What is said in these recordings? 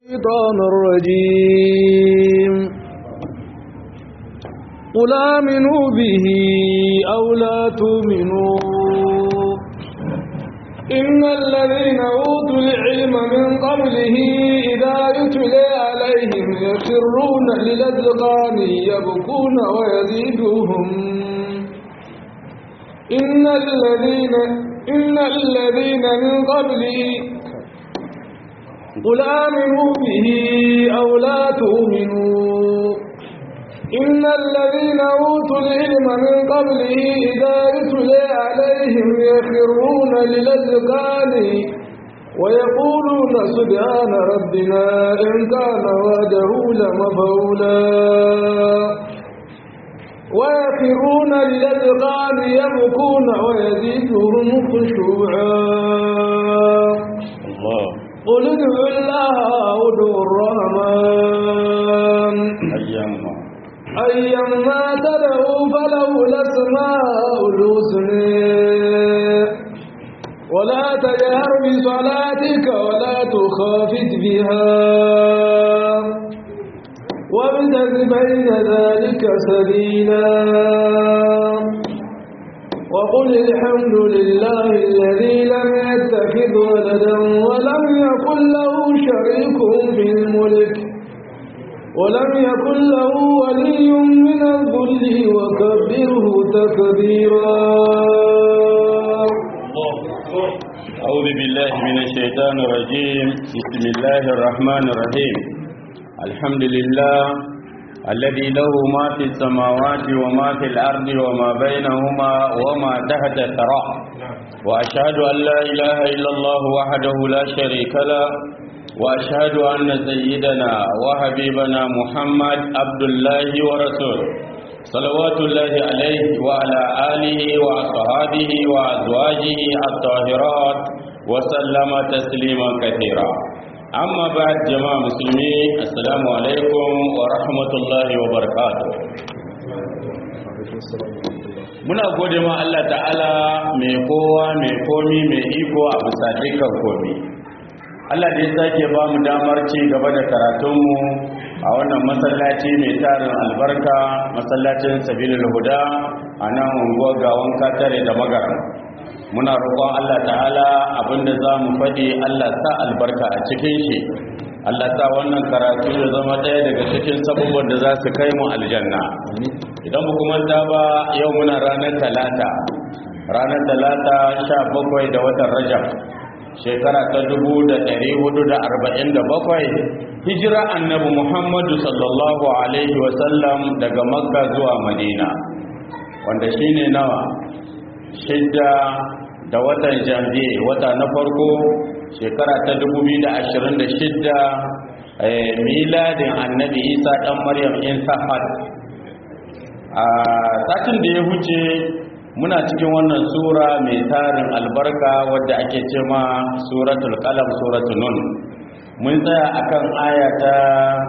الشيطان الرجيم قل آمنوا به أو لا تؤمنوا إن الذين أوتوا العلم من قبله إذا يتلى عليهم يخرون للأذقان يبكون ويزيدهم إن الذين إن الذين من قبله قل آمنوا به أو لا تؤمنوا إن الذين أوتوا العلم من قبله إذا يتلى عليهم يخرون للأذقان ويقولون سبحان ربنا إن كان وعده لمفعولا ويخرون للأذقان يبكون ويزيدهم خشوعا الله قل ادعوا الله أو ادعوا الرحمن أيامنا أيما تدعوا فله الأسماء الحسنى ولا تجهر بصلاتك ولا تخافت بها وابتغ بين ذلك سبيلا وقل الحمد لله الذي لم يتخذ ولدا ولم يكن له شريك في الملك ولم يكن له ولي من الذل وكبره تكبيرا أعوذ بالله من الشيطان الرجيم بسم الله الرحمن الرحيم الحمد لله الذي له ما في السماوات وما في الأرض وما بينهما وما تحت الثرى وأشهد أن لا إله إلا الله وحده لا شريك له وأشهد أن سيدنا وحبيبنا محمد عبد الله ورسوله صلوات الله عليه وعلى آله وأصحابه وأزواجه الطاهرات وسلم تسليما كثيرا أما بعد جماعة مسلمين السلام عليكم ورحمة الله وبركاته muna gode ma Allah ta'ala mai kowa mai komi mai iko a bisa dukkan komi Allah da ya sake ba mu damar ci gaba da karatunmu a wannan masallaci mai tarin albarka masallacin sabilul huda a nan unguwar gawan katare da magara muna roƙon Allah ta'ala abinda za mu faɗi Allah sa albarka a cikin shi Allah sa wannan karatu ya zama ɗaya daga cikin sabubban da za su kai mu aljanna idan mu kuma ta ba yau muna ranar talata ranar talata sha bakwai da watan rajab shekara ta dubu da ɗari hudu da arba'in da bakwai hijira annabi muhammadu sallallahu alaihi wasallam daga makka zuwa madina wanda shine nawa shidda da watan janvier wata na farko shekara ta dubu biyu da ashirin da shidda miladin annabi isa ɗan maryam in sahad a satin da ya huce muna cikin wannan sura mai tarin albarka wadda ake ce ma suratul qalam suratul nun mun tsaya akan aya ta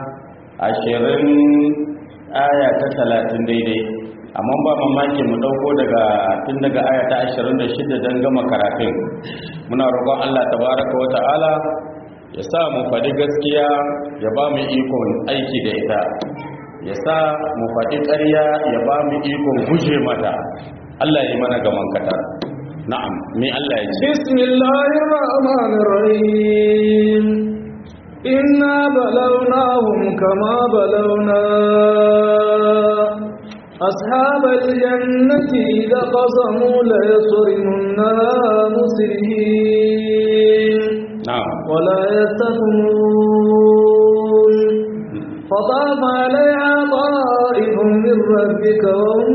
20 aya ta 30 daidai amma ba mamaki mu dauko daga tun daga aya ta 26 don gama karatun muna roƙon Allah tabaraka wa ta'ala ya sa mu faɗi gaskiya ya ba mu ikon aiki da ita ya sa mu faɗi ƙarya ya ba mu ikon guje mata Allah ya yi mana gaman kata na'am me Allah ya ce bismillahir rahmanir rahim inna balawnahum kama balawna ashabal jannati idza qasamu la yasrimunna musrihin na'am ولا يستثنون فطاف عليها طائف من ربك وهم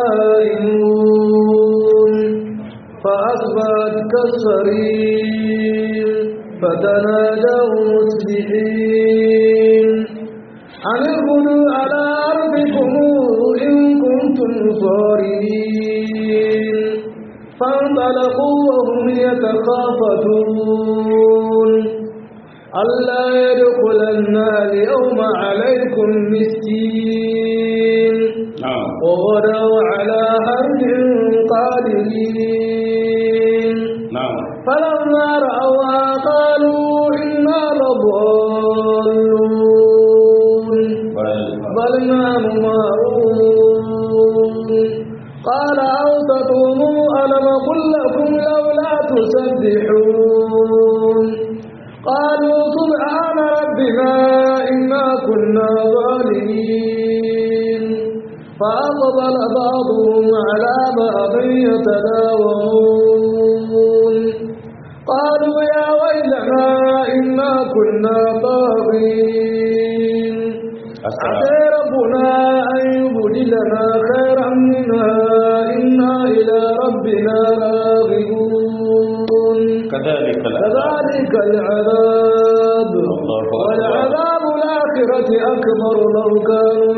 نائمون فأصبحت كالصريم فتنادوا مصبحين أن اغدوا على أرضكم إن كنتم صارمين فانطلقوا وهم يتخافتون ألا يدخلنا اليوم عليكم مسكين na'am وغدوا على حرد قادرين na'am فلما رأوها قالوا إنا لضالون ربنا إنا كنا ظالمين فأقبل بعضهم على بعض يتداومون قالوا يا ويلنا إنا كنا طاغين عسى ربنا أن يبدلنا خيرا منها إنا إلى ربنا راغبون كذلك كذلك العذاب الله أكبر. والعذاب الآخرة أكبر لو كانوا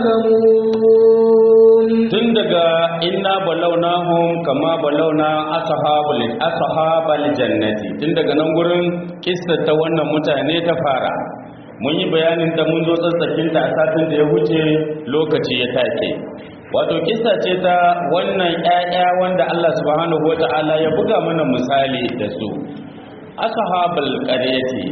يعلمون tun daga inna balawnahum kama balawna ashabul ashabal jannati tun daga nan gurin kissa ta wannan mutane ta fara mun yi bayanin da mun zo tsatsakin ta a satin da ya wuce lokaci ya take wato kissa ce ta wannan ƴaƴa wanda Allah subhanahu wata'ala ya buga mana misali da su ashabul qaryati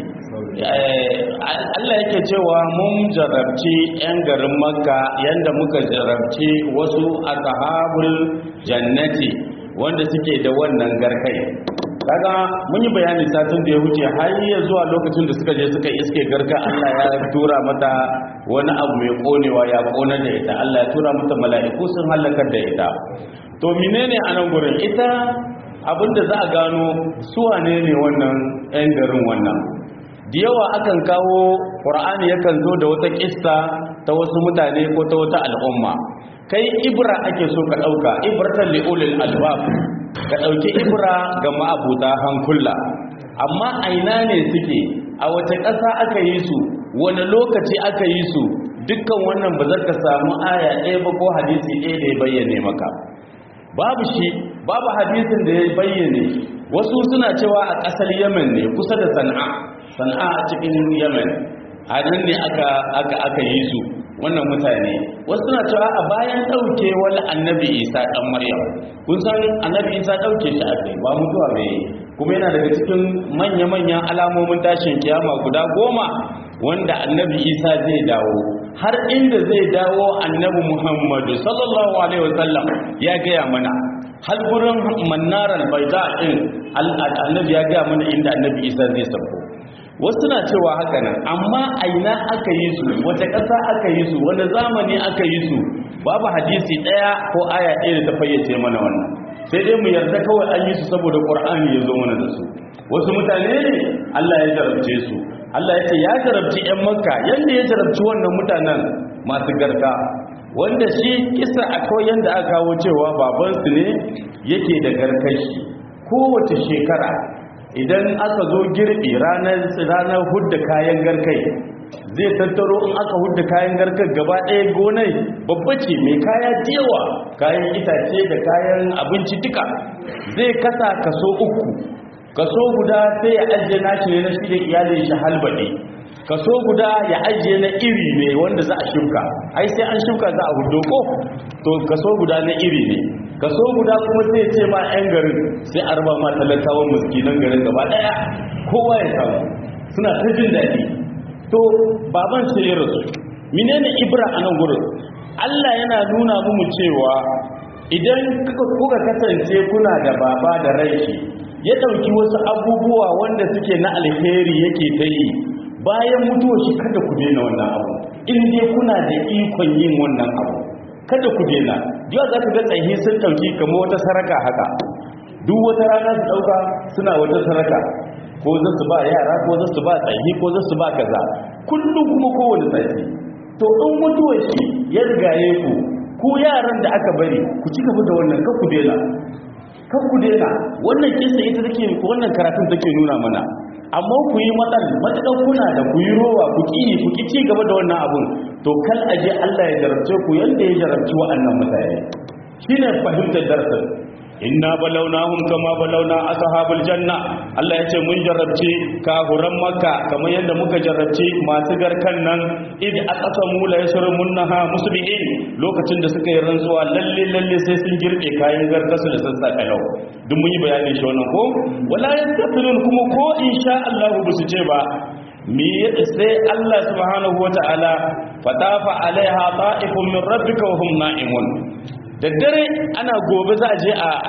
Allah yake cewa mun jarabci 'yan garin makka yadda muka jarabci wasu ashabul jannati wanda suke da wannan garkai kaga mun yi bayani satin da ya wuce har ya zuwa lokacin da suka je suka iske garka Allah ya tura mata wani abu mai konewa ya kona da ita Allah ya tura mata mala'iku sun halakar da ita to menene a nan gurin ita abinda za a gano su wane ne wannan 'yan garin wannan da yawa akan kawo ƙur'ani yakan zo da wata ƙista ta wasu mutane ko ta wata al'umma kai ibra ake so ka ɗauka ibratan li'ulil albab ka ɗauki ibra ga ma'abuta hankula amma aina ne suke a wace ƙasa aka yi su wani lokaci aka yi su dukkan wannan ba za ka samu aya ɗaya ba ko hadisi ɗaya da ya bayyane maka babu shi babu hadisin da ya bayyane wasu suna cewa a ƙasar yemen ne kusa da sana'a sana'a a cikin yemen a nan ne aka aka aka yi su wannan mutane wasu suna cewa a bayan ɗauke wani annabi isa ɗan maryam kun san annabi isa ɗauke shi a kai ba mutuwa mai kuma yana daga cikin manya-manyan alamomin tashin kiyama guda goma wanda annabi isa zai dawo har inda zai dawo annabi muhammadu sallallahu alaihi wasallam ya gaya mana har gurin mannarar baida din annabi ya gaya mana inda annabi isa zai sauko wasu na cewa haka nan amma aina aka yi su wata ƙasa aka yi su wani zamani aka yi su babu hadisi ɗaya ko aya ɗaya da ta fayyace mana wannan sai dai mu yarda kawai an yi su saboda ƙur'ani ya zo mana da su wasu mutane ne Allah ya jarabce su Allah ya ce ya jarabci 'yan makka yadda ya jarabci wannan mutanen masu garka wanda shi kisa akwai yadda aka kawo cewa babansu ne yake da garkashi kowace shekara idan aka zo girbi ranar ranar hudda kayan garkai zai tattaro in aka hudda kayan garkar gaba ɗaya gonai babba ce mai kaya yawa kayan itace da kayan abinci duka zai kasa kaso uku kaso guda sai ya ajiye nashi ne na shi da iyalin shi halbaɗe kaso guda ya ajiye na iri ne wanda za a shuka ai sai an shuka za a hudo ko to kaso guda na iri ne kaso guda kuma sai ce ma 'yan garin sai a raba ma talakawan muskinan garin gaba daya kowa ya samu suna ta jin daɗi to baban sai ya rasu menene ibra a nan gurin Allah yana nuna mu cewa idan kuka kasance kuna da baba da rai ya ɗauki wasu abubuwa wanda suke na alheri yake ta yi bayan mutuwa shi kada ku daina wannan abu in dai kuna da ikon yin wannan abu kada ku daina yau za ka ga tsaye sun ɗauki kamar wata saraka haka duk wata rana su ɗauka suna wata saraka ko za su ba yara ko za su ba tsaye ko za su ba kaza kullum kuma kowane tsaye to in mutuwa shi ya rigaye ku ku yaran da aka bari ku ci gaba da wannan kan ku daina kan ku daina wannan kisa ita take wannan karatun take nuna mana amma ku yi matsal matakan kuna da ku yi rowa ku ki ku ki ci gaba da wannan abun to kal aje Allah ya jarabce ku yanda ya jarabci wa'annan mutane shine fahimtar darsin inna balawnahum kama balawna ashabul janna Allah ya ce mun jarabci kahuran makka kamar yadda muka jarabci masu garkan nan id aqsamu la yasrumunha musbihin lokacin da suka yi rantsuwa lalle lalle sai sun girbe kayan garkasu da sassa kalau duk mun yi bayani shi wannan ko wala yastafirun kuma ko insha Allah ba su ce ba mi sai Allah subhanahu wataala fatafa alaiha ta'ifun min rabbika wa hum na'imun da dare ana gobe za a je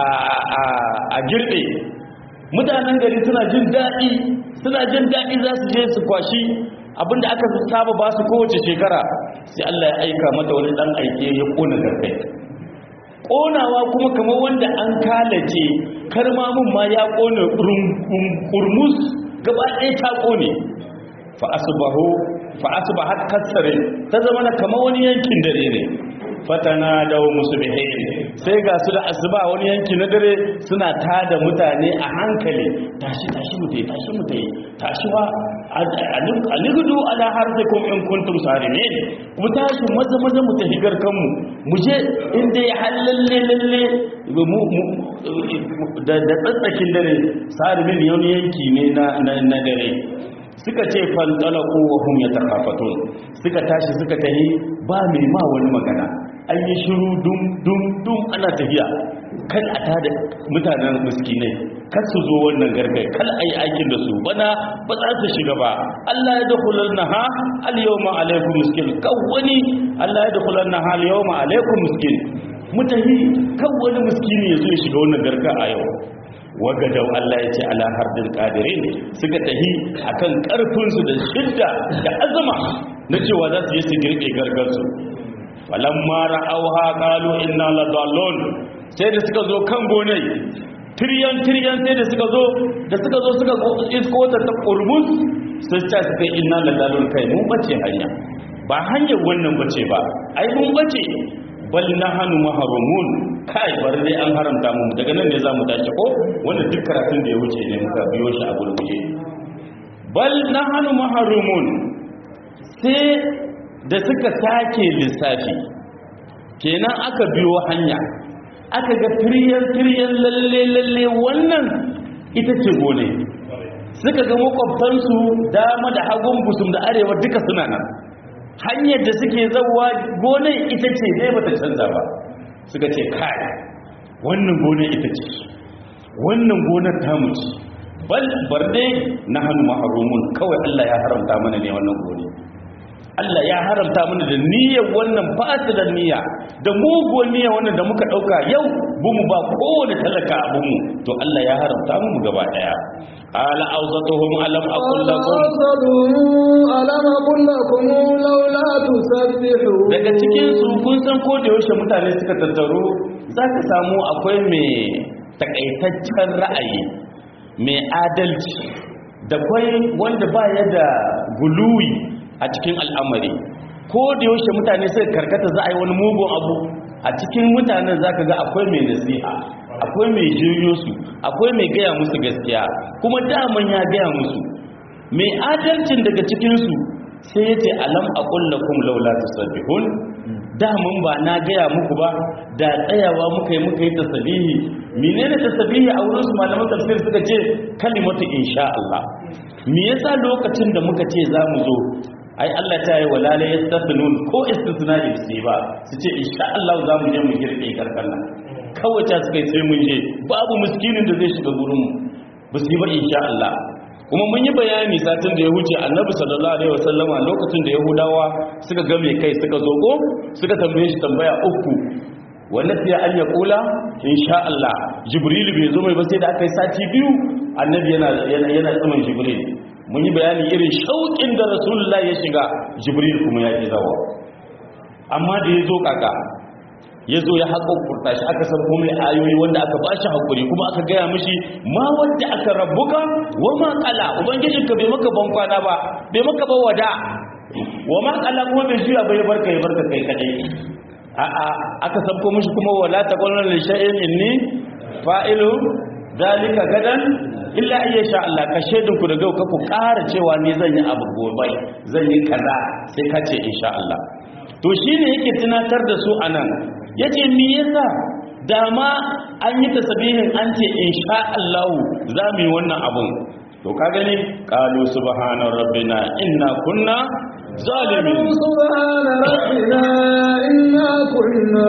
a girbe mutanen gari suna jin daɗi suna jin daɗi za su je su kwashi abinda aka saba ba su kowace shekara sai Allah ya aika mata wani dan aike ya kona garkai konawa kuma kamar wanda an kalace karmamin ma ya kone kurmus gaba ɗaya ta kone fa asbahu fa asbahat kasare ta zama na kamar wani yankin dare ne fatana da musbihin sai ga su da asuba wani yanki na dare suna tada mutane a hankali tashi tashi mutai tashi mutai tashi wa aligudu ala harzikum in kuntum sarimin mu tashi maza maza mu tafi garkanmu mu je inda ya halalle lalle da tsatsakin dare sarimin wani yanki ne na dare suka ce fantalaku wa hum yatakhafatun suka tashi suka tahi ba mai ma wani magana an yi shiru dum dum dum ana tafiya kan a tada mutanen miskinai kan su zo wannan gargai kal ayi aikin da su bana ba za su shiga ba Allah ya dakhulan naha al yawma alaykum miskin kan wani Allah ya dakhulan naha al yawma alaykum miskin mutahi kan wani miskini ya zo ya shiga wannan garga a yau wagadau Allah ya ce ala hardin qadirin suka tahi akan karfin su da shidda da azama na cewa za su yi su girbe gargar su falamma ra'awha qalu inna ladallun sai da suka zo kan gonai tiryan tiryan sai da suka zo da suka zo suka isko ta ta kurmus sai ta suka inna ladallun kai mun bace hanya ba hanyar wannan bace ba ai mun bace bal nahnu mahrumun kai bar dai an haramta mu daga nan ne zamu tashi ko wanda duk karatun da ya wuce ne muka biyo shi a gurguje bal nahnu mahrumun sai da suka sake lissafi kenan aka biyo hanya aka ga tiryan tiryan lalle lalle wannan ita ce gone suka ga makwabtansu dama da hagun busum da arewa duka suna nan hanyar da suke zauwa gonar ita ce dai bata canza ba suka ce kai wannan gonar ita ce wannan gonar tamu ce bal bar dai na hannu maharumun kawai Allah ya haramta mana ne wannan gonar Allah ya haramta mana da niyyar wannan fasidan niyya da muguwar niyya wannan da muka dauka yau bumu ba kowane talaka abunmu to Allah ya haramta mu gaba daya ala awzatuhum alam aqul lakum alam aqul lakum laula tusabbihu daga cikin su kun san ko da yaushe mutane suka tattaro zaka samu akwai mai takaitaccen ra'ayi mai adalci da kwai wanda ba ya da guluwi a cikin al'amari ko da yaushe mutane suka karkata za a yi wani mugun abu a cikin mutanen za ka ga akwai mai nasiha akwai mai jiryo su akwai mai gaya musu gaskiya kuma daman ya gaya musu mai adalcin daga cikinsu sai ya ce alam a kullakum laula tasabbihun daman ba na gaya muku ba da tsayawa muka yi muka yi tasabihi menene tasabihi a wurin su malaman tafsir suka ce kalimatu insha Allah me yasa lokacin da muka ce za mu zo ai Allah ta yi walala yastafnun ko istisna da su ba su ce insha Allah za mu je mu girbe karkan nan kawai ta suka sai mun je babu miskinin da zai shiga gurin mu ba su yi ba insha Allah kuma mun yi bayani satin da ya wuce annabi sallallahu alaihi wasallama lokacin da yahudawa suka ga mai kai suka zo ko suka tambaye shi tambaya uku wannan sai an ya kula insha Allah jibril bai zo mai ba sai da aka yi sati biyu annabi yana yana yana tsaman jibril mun yi bayani irin shauƙin da rasulullah ya shiga jibril kuma ya ƙi zawa amma da ya zo kaka ya zo ya haƙo kurta shi aka san kuma ayoyi wanda aka ba shi haƙuri kuma aka gaya mishi ma wanda aka rabbuka wa ma kala ubangijinka bai maka ban kwana ba bai maka ba wada wa ma kala kuma bai juya bai barka ya barka kai kadai a'a aka san kuma mishi kuma wala taqulna li shay'in inni fa'ilu dalika gadan illa iya sha Allah ka shaidin ku daga ku ƙara cewa ni zan yi abu gobe zan yi kaza sai ka ce insha Allah to shine yake tunatar da su anan yace me yasa dama an yi tasbihin an ce insha Allah za mu yi wannan abun to ka gani qalu subhana rabbina inna kunna zalimin subhana rabbina inna kunna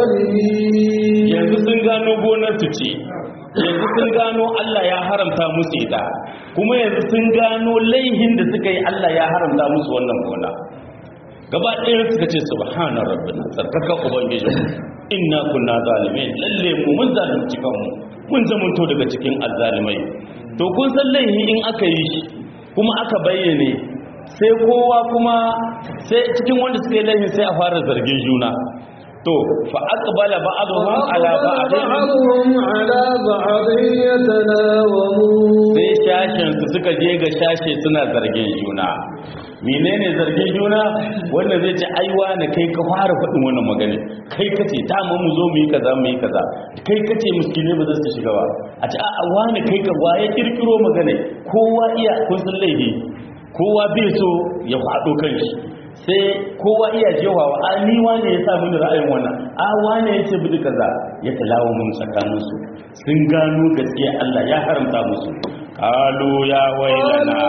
zalimin yanzu sun gano gonar su ce yanzu sun gano Allah ya haramta musu ita kuma yanzu sun gano laihin da suka yi Allah ya haramta musu wannan gona gaba ɗaya suka ce subhana rabbina sarkaka ubangiji inna kunna zalimin lalle mu mun zalunci kanmu mun zamanto daga cikin azzalimai to kun san laihi in aka yi shi kuma aka bayyane sai kowa kuma sai cikin wanda suka yi laifin sai a fara zargin juna to fa aqbala ba'dhum ala ba'dhin بعضهم على بعض يتناومون sai shashin su suka je ga shashe suna zargin juna menene zargin juna wanda zai ce aiwa na kai ka fara faɗin wannan magana kai kace ta mu mu zo mu yi kaza mu yi kaza kai kace miskine ba za su shiga ba a ce a wani kai ka waye kirkiro magana kowa iya kun san laifi kowa bai so ya faɗo kan shi sai kowa iya jewawa a ni wane ya sa mini ra'ayin wannan a wane ya ce bidi kaza ya talawo mun tsakanin su sun gano gaskiya Allah ya haramta musu qalu ya wailana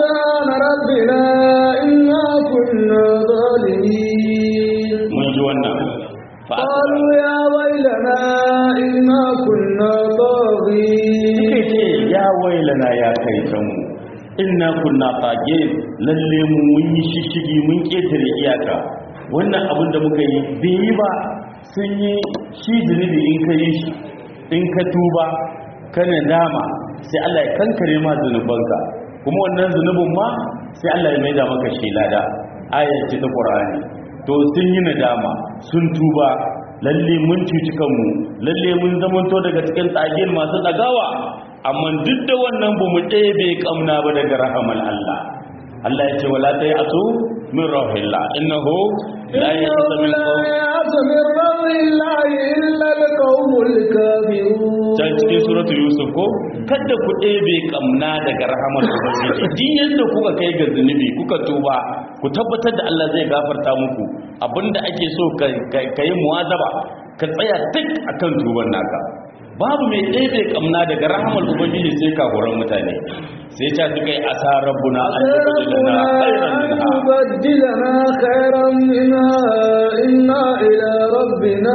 قالوا سبحان ربنا إنا كنا ظالمين mun ji wannan fa قالوا يا ويلنا إنا كنا suka طاغين ce ya wailana ya kai kanmu inna kunna fagin lalle mu mun yi shishigi mun ketare iyaka wannan abin da muka yi bai yi ba sun yi shi zunubi in ka yi shi in ka tuba ka dama sai Allah ya kankare ma zunubanka kuma wannan zunubin ma sai Allah ya maida maka shi lada ayar ce ta Qur'ani to sun yi nadama sun tuba lalle mun cuci kanmu lalle mun zamanto daga cikin tsagin masu tsagawa amma duk da wannan ba mu ɗebe kamna ba daga rahamal Allah Allah ya ce wala ta yi asu min rahillah innahu la إنه yasa min لا qawm يأس من روح الله إلا القوم الكافرون ta cikin suratul yusuf ko kada ku ɗebe kamna daga rahamar ubangiji din yadda kuka kai ga zunubi kuka tuba ku tabbatar da Allah zai gafarta muku abinda ake so ka ka yi muwazaba ka tsaya tik akan tuban naka babu mai ɗebe kamna daga rahamar ubangiji sai kafuran mutane sai ta suka yi asa rabbuna an ربنا yubaddilana أن khairan minha يبدلنا خيرا منها إنا إلى ربنا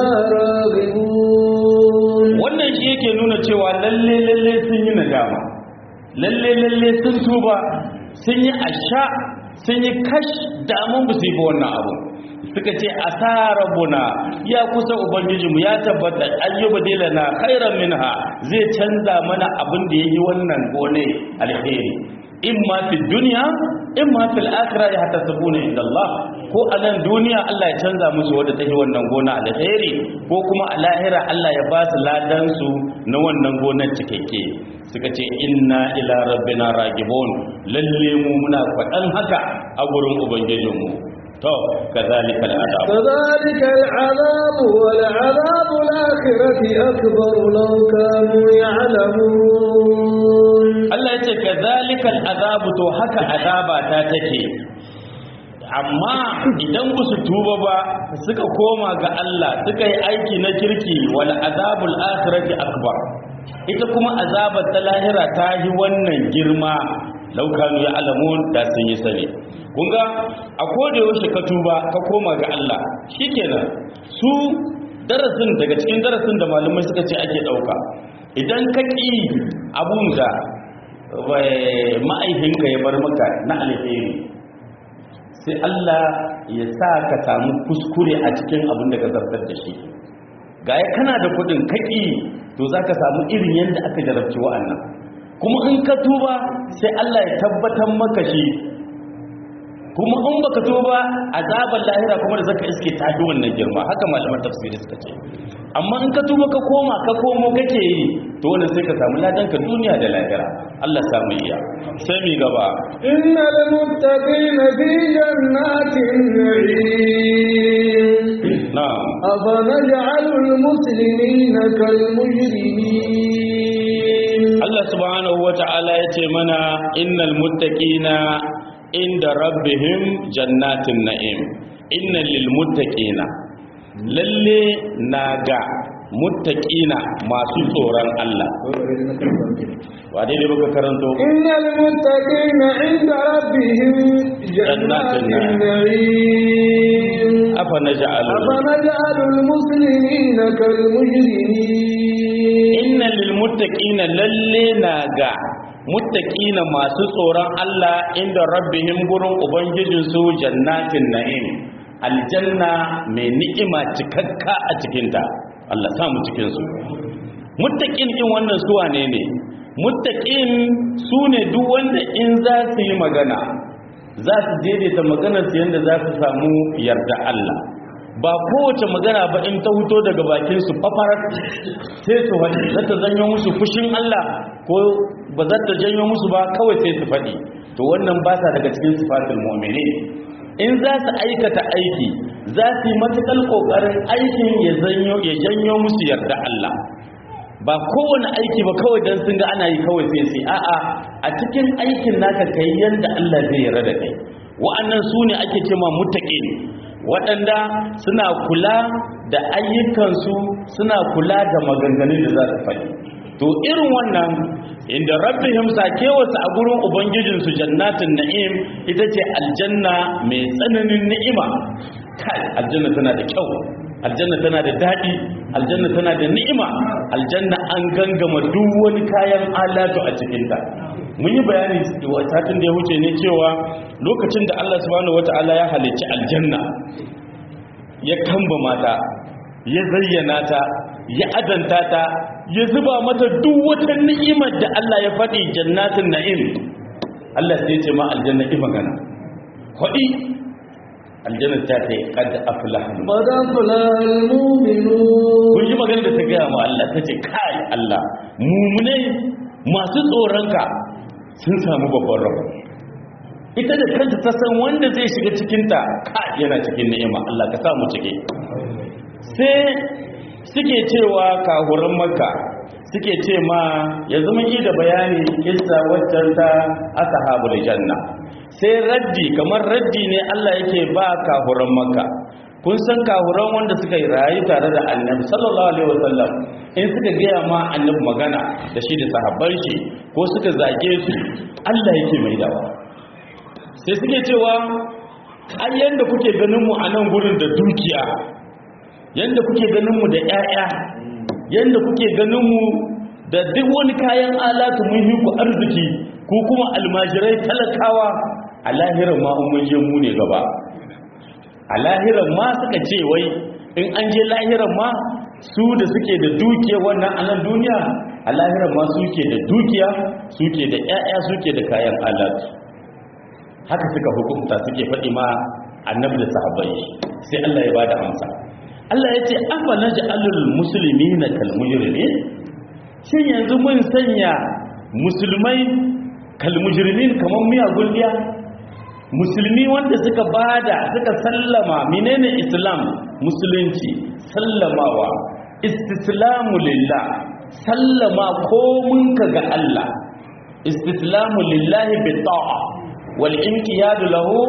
راغبون wannan shi yake nuna cewa lalle lalle sun yi nadama lalle lalle sun tuba sun yi asha sun yi kash damun ba su yi ba wannan abu suka ce asarabuna ya kusa ubangijinmu ya tabbata ayyuba dilana khairan minha zai canza mana abin da yayi wannan gone alheri in ma fi duniya in ma fil akhirah ya hatta sabuna inda Allah ko a nan duniya Allah ya canza musu wadda take wannan gona alheri ko kuma a lahira Allah ya ba su ladan su na wannan gonar cikakke suka ce inna ila rabbina ragibun lalle mu muna faɗan haka a gurin ubangijinmu to kazalika al'adab فذلك العذاب والعذاب الآخرة أكبر لو كانوا يعلمون Allah ya ce kazalika al'adab to haka azaba ta take amma idan ba su tuba ba suka koma ga Allah suka yi aiki na kirki wal azabul akhirati akbar ita kuma azabar ta lahira ta yi wannan girma laukanu ya alamun da sun yi sani kun ga a koda yaushe ka tuba ka koma ga Allah shikenan su darasin daga cikin darasin da malamai suka ce ake dauka idan ka ƙi abun da eh, ma'aikinka ya bar maka na alheri sai Allah ya sa ka samu kuskure a cikin abin da ka zartar da shi ga ya kana da kudin kaki to za ka samu irin yadda aka jarabci wa'annan kuma in ka tuba sai Allah ya tabbatar maka shi kuma in baka tuba azabar lahira kuma da zaka iske ta fi wannan girma haka malaman tafsiri suka ce amma in ka tuba ka koma ka komo kake yi to wannan sai ka samu ladan ka duniya da lahira Allah samu iya sai mi gaba إن المتقين في جنات النعيم na'am أفنجعل المسلمين كالمجرمين Allah subhanahu wa ta'ala ya ce mana innal muttaqina inda rabbihim jannatin na'im innal lil muttaqina lalle naga muttaqina masu tsoron Allah wa dai dai baka karanto إن المتقين عند ربهم جنات النعيم afa naj'alu أفنجعل المسلمين كالمجرمين innal lil muttaqina lalle naga muttaqina masu tsoron Allah inda rabbihim gurin ubangijin su jannatin na'im aljanna mai ni'ima cikakka a cikinta Allah sa mu cikin su muttaqin din wannan su wane ne muttaqin su ne duk wanda in za su yi magana za su daidaita maganar su yanda za su samu yarda Allah ba kowace magana ba in ta huto daga bakin su fafarar sai su faɗi za ta zanyo musu fushin Allah ko ba za ta janyo musu ba kawai sai su faɗi to wannan ba sa daga cikin sifatul mu'minin in za su aikata aiki za su yi matuƙar ƙoƙarin aikin ya janyo musu yarda Allah ba kowane aiki ba kawai don sun ga ana yi kawai sai sai a'a a cikin aikin naka kai yanda Allah zai yarda da kai wa'annan su ne ake cewa muttaqin waɗanda suna kula da ayyukansu suna kula da maganganun da za su faɗi to irin wannan inda rabbihim sakewarsu a gurin ubangijinsu jannatin na'im ita ce aljanna mai tsananin ni'ima kai aljanna tana da kyau aljanna tana da daɗi aljanna tana da ni'ima aljanna an gangama duk wani kayan alatu a cikinta mun yi bayani satin da ya wuce ne cewa lokacin da Allah subhanahu wata'ala ya halicci aljanna ya kamba mata ya zayyana ta ya adanta ta ya zuba mata duk wata ni'imar da Allah ya faɗi jannatin na'im Allah sai ce ma aljanna ki magana faɗi aljanna ta ce kad aflaha قد أفلح المؤمنون kun ji magana da ta gaya ma Allah ta ce kai Allah mumune masu tsoronka sun samu babban rabo ita da kanta ta san wanda zai shiga cikinta kai yana cikin ni'ima Allah ka samu cike sai suke cewa kahuran makka suke ce ma yanzu mun yi da bayani kissa waccan ta ashabul janna sai raddi kamar raddi ne Allah yake ba kahuran makka kun san kahuran wanda suka yi rayu tare da annabi sallallahu alaihi wasallam in suka gaya ma annabi magana da shi da sahabban shi ko suka zage su Allah yake mai dawa sai suke cewa ai yanda kuke ganin mu a nan gurin da dukiya yanda kuke ganin mu da ƴaƴa yanda kuke ganin mu da duk wani kayan alatu mun yi ku arziki ko kuma almajirai talakawa a lahirar ma mun je mu ne gaba a lahirar ma suka ce wai in an je lahirar ma su da suke da dukiya wannan a nan duniya a lahirar ma suke da dukiya suke da ƴaƴa suke da kayan alatu haka suka hukunta suke faɗi ma annabi da sahabbai sai Allah ya bada amsa Allah ya ce afa naj'alul muslimina kal mujrimin shin yanzu mun sanya musulmai kal mujrimin kaman miyagun diya musulmi wanda suka bada suka sallama menene islam musulunci sallamawa istislamu lillah sallama komun ka ga Allah istislamu lillahi bi ta'a wal inqiyadu lahu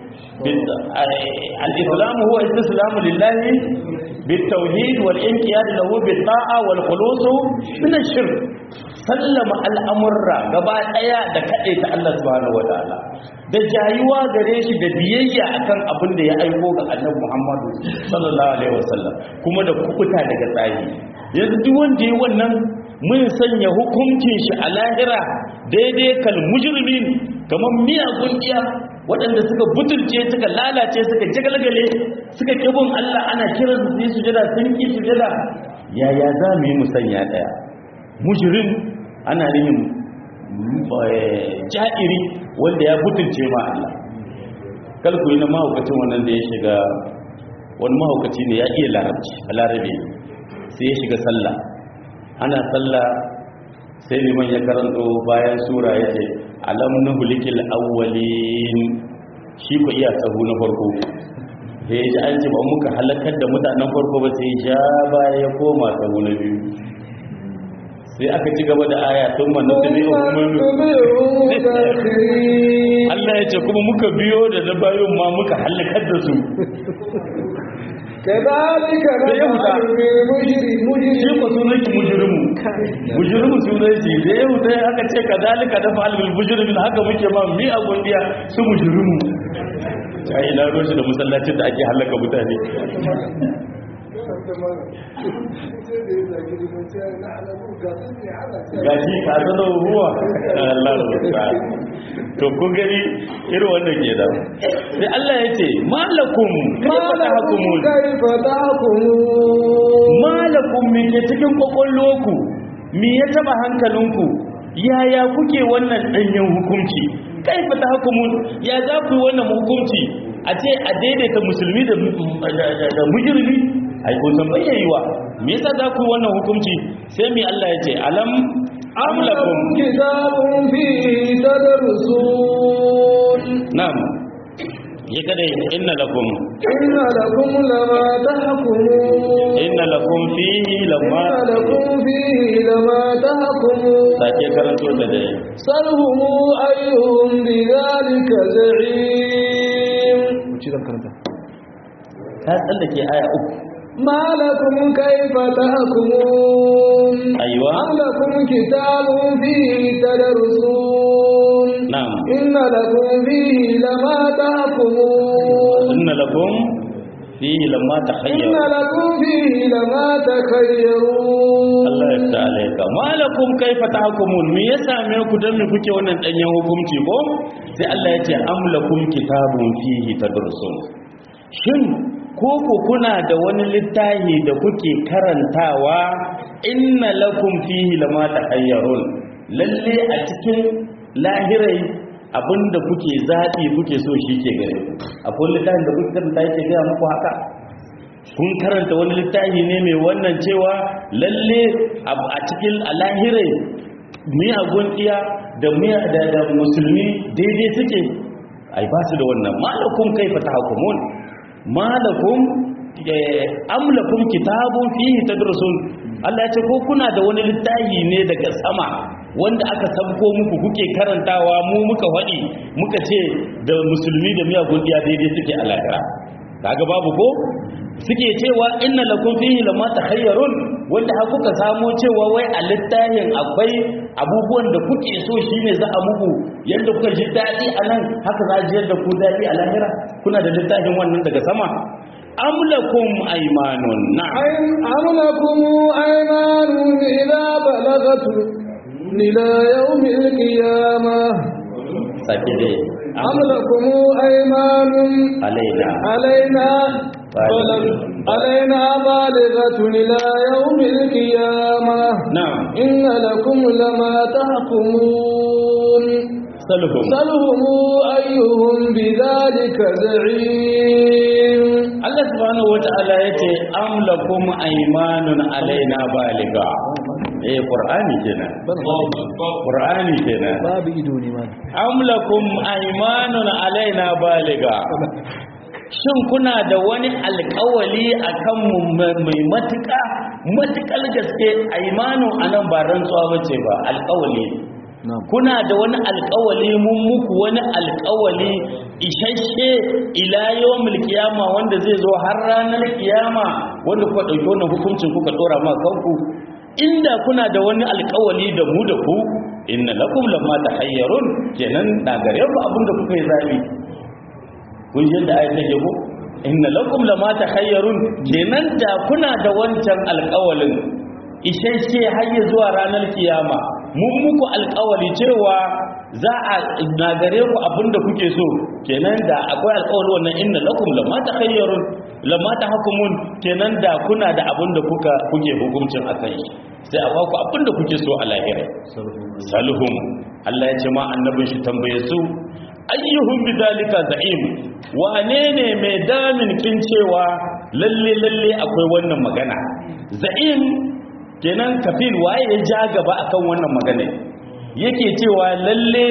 الإسلام هو استسلام لله بالتوحيد والانقياد له بالطاعة والخلوص من الشرك سلم الأمر gaba daya da kade ta Allah subhanahu wataala da jayuwa gare shi da biyayya akan abin da ya aiko ga Annabi Muhammadu sallallahu alaihi wasallam kuma da kubuta daga tsayi yanzu duk wanda yi wannan mun sanya hukuncin shi a lahira daidai kal mujrimin kamar miyagun iya waɗanda suka butulce suka lalace suka jagalgale suka kibin Allah ana kiran su yi sujada sun ki sujada yaya za mu yi musanya ɗaya mujirin ana nihin ja'iri wanda ya butulce ma Allah kalku yi na mahaukacin wannan da ya shiga wani mahaukaci ne ya iya larabci a larabe sai ya shiga sallah ana sallah sai liman ya karanto bayan sura ya ce alam nuhlikil awwalin shi ko iya sahu na farko sai ya ji an ce ba muka halakar da mutanen farko ba sai ya baya ya koma sahu na biyu sai aka ci gaba da aya tun manna ta biyu Allah ya ce kuma muka biyo da na bayon ma muka halakar da su كذلك sai ya huta نفعل بالمجرم shi ko sunan ki mujrimu mujrimu sunan shi da ya huta aka ce kadalika da fa'al bil mujrimin haka muke ma mi a gundiya su mujrimu sai ina roshi da masallacin da ake halaka mutane gashi ka zano ruwa Allah ya to kun gani irin wannan ke da sai Allah ya ce malakum kaifa tahkumun كيف تحكمون malakum me ke cikin kwakwalloku me ya taba hankalinku yaya kuke wannan danyen hukunci kaifa tahkumun ya za ku yi wannan hukunci a ce a daidaita musulmi da da mujrimi ai ko san bayyayiwa me yasa za ku yi wannan hukunci sai mi Allah ya ce alam أم amlakum لكم كتاب فيه تدرسون na'am ya kada inna lakum إن لكم لما تحكمون inna lakum fihi lamma إن لكم فيه لما تحكمون sake karanto ta da سلهم أيهم بذلك زعيم ta tsallake aya uku ما لكم كيف تحكمون أيوة. أم لكم كتاب فيه تدرسون نعم. إن لكم فيه لما تحكمون inna lakum fihi lamma إن takhayyaru لكم فيه لما تخيرون Allah ya ta alaika malakum kaifa tahkumun me ya same ku dan me kuke wannan danyen hukunci ko sai Allah ya ce am lakum kitabun fihi tadrusun shin ko ku kuna da wani littafi da kuke karantawa inna lakum fihi lama tahayyarun lalle a cikin lahirai abinda kuke zaɓi kuke so shi ke gare ku akwai littafin da kuke karanta yake gaya muku haka kun karanta wani littafi ne mai wannan cewa lalle a cikin alahirai miyagun iya da miya da da musulmi daidai suke ai ba su da wannan malakum kaifa tahkumun malakum amlakum kitabun fihi tadrusun Allah ya ce ko kuna da wani littafi ne daga sama wanda aka sabko muku kuke karantawa mu muka faɗi muka ce da musulmi da miyagun iya daidai suke a lahira kaga babu ko suke cewa inna lakum fihi lama takhayyarun wanda har kuka samo cewa wai a littafin akwai abubuwan da kuke so shine za a muku yanda kuka ji dadi anan haka za a ji yadda ku dadi a lahira kuna da littafin wannan daga sama am lakum aymanun na'am أم لكم أيمان إذا بلغت إلى يوم القيامة sake dai أم لكم أيمان alaina علينا بالغة. علينا بالغة إلى يوم القيامة na'am إن لكم لما تحكمون salhum سلهم أيهم بذلك زعيم Allah subhanahu wata'ala yace am lakum aymanun alaina baliga eh qur'ani kenan qur'ani kenan babu ido ne ma am lakum aymanun alaina baliga shin kuna da wani alkawali akan mu mai matuka matukal gaske aymanu anan ba rantsuwa bace ba alkawali kuna da wani alkawali mun muku wani alkawali isasshe ila yawmil kiyama wanda zai zo har ranar kiyama wanda kuka dauki wannan hukuncin kuka dora ma kanku inda kuna da wani alkawali da mu da ku inna lakum lamma tahayyarun kenan da gare ku abinda kuka yi zabi kun ji da ayat take ko inna lakum lamma tahayyarun kenan da kuna da wancan alkawalin isasshe har ya zuwa ranar kiyama mun muku alkawali cewa za a nagare ku abinda kuke so kenan da akwai alkawali wannan inna lakum lamma takhayyarun lamma tahkumun kenan da kuna da abinda kuka kuke hukuncin akai sai a baku abinda kuke so a lahira salhum Allah ya ce ma annabin shi tambaye su ayyuhum bidalika za'im wane ne mai damin kin cewa lalle lalle akwai wannan magana za'im kenan kafil waye ya ja gaba akan wannan magana yake cewa lalle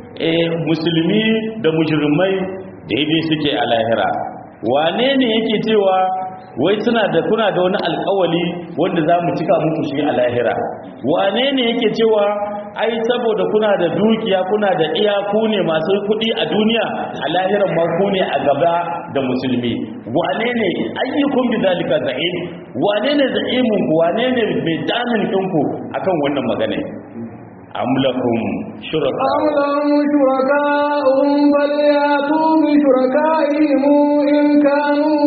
musulmi da mujrimai daidai suke a lahira wane ne yake cewa wai suna da kuna da wani alkawali wanda za mu cika muku shi a lahira wane ne yake cewa ai saboda kuna da dukiya kuna da iyaku ne masu kuɗi a duniya a lahiran ma ku ne a gaba da musulmi wane ne ayyukun bi zalika za'im wane ne za'imun ku wane ne mai damin ɗinku akan wannan magana am lakum shuraka أم لهم شركاء فليأتوا بشركائهم إن كانوا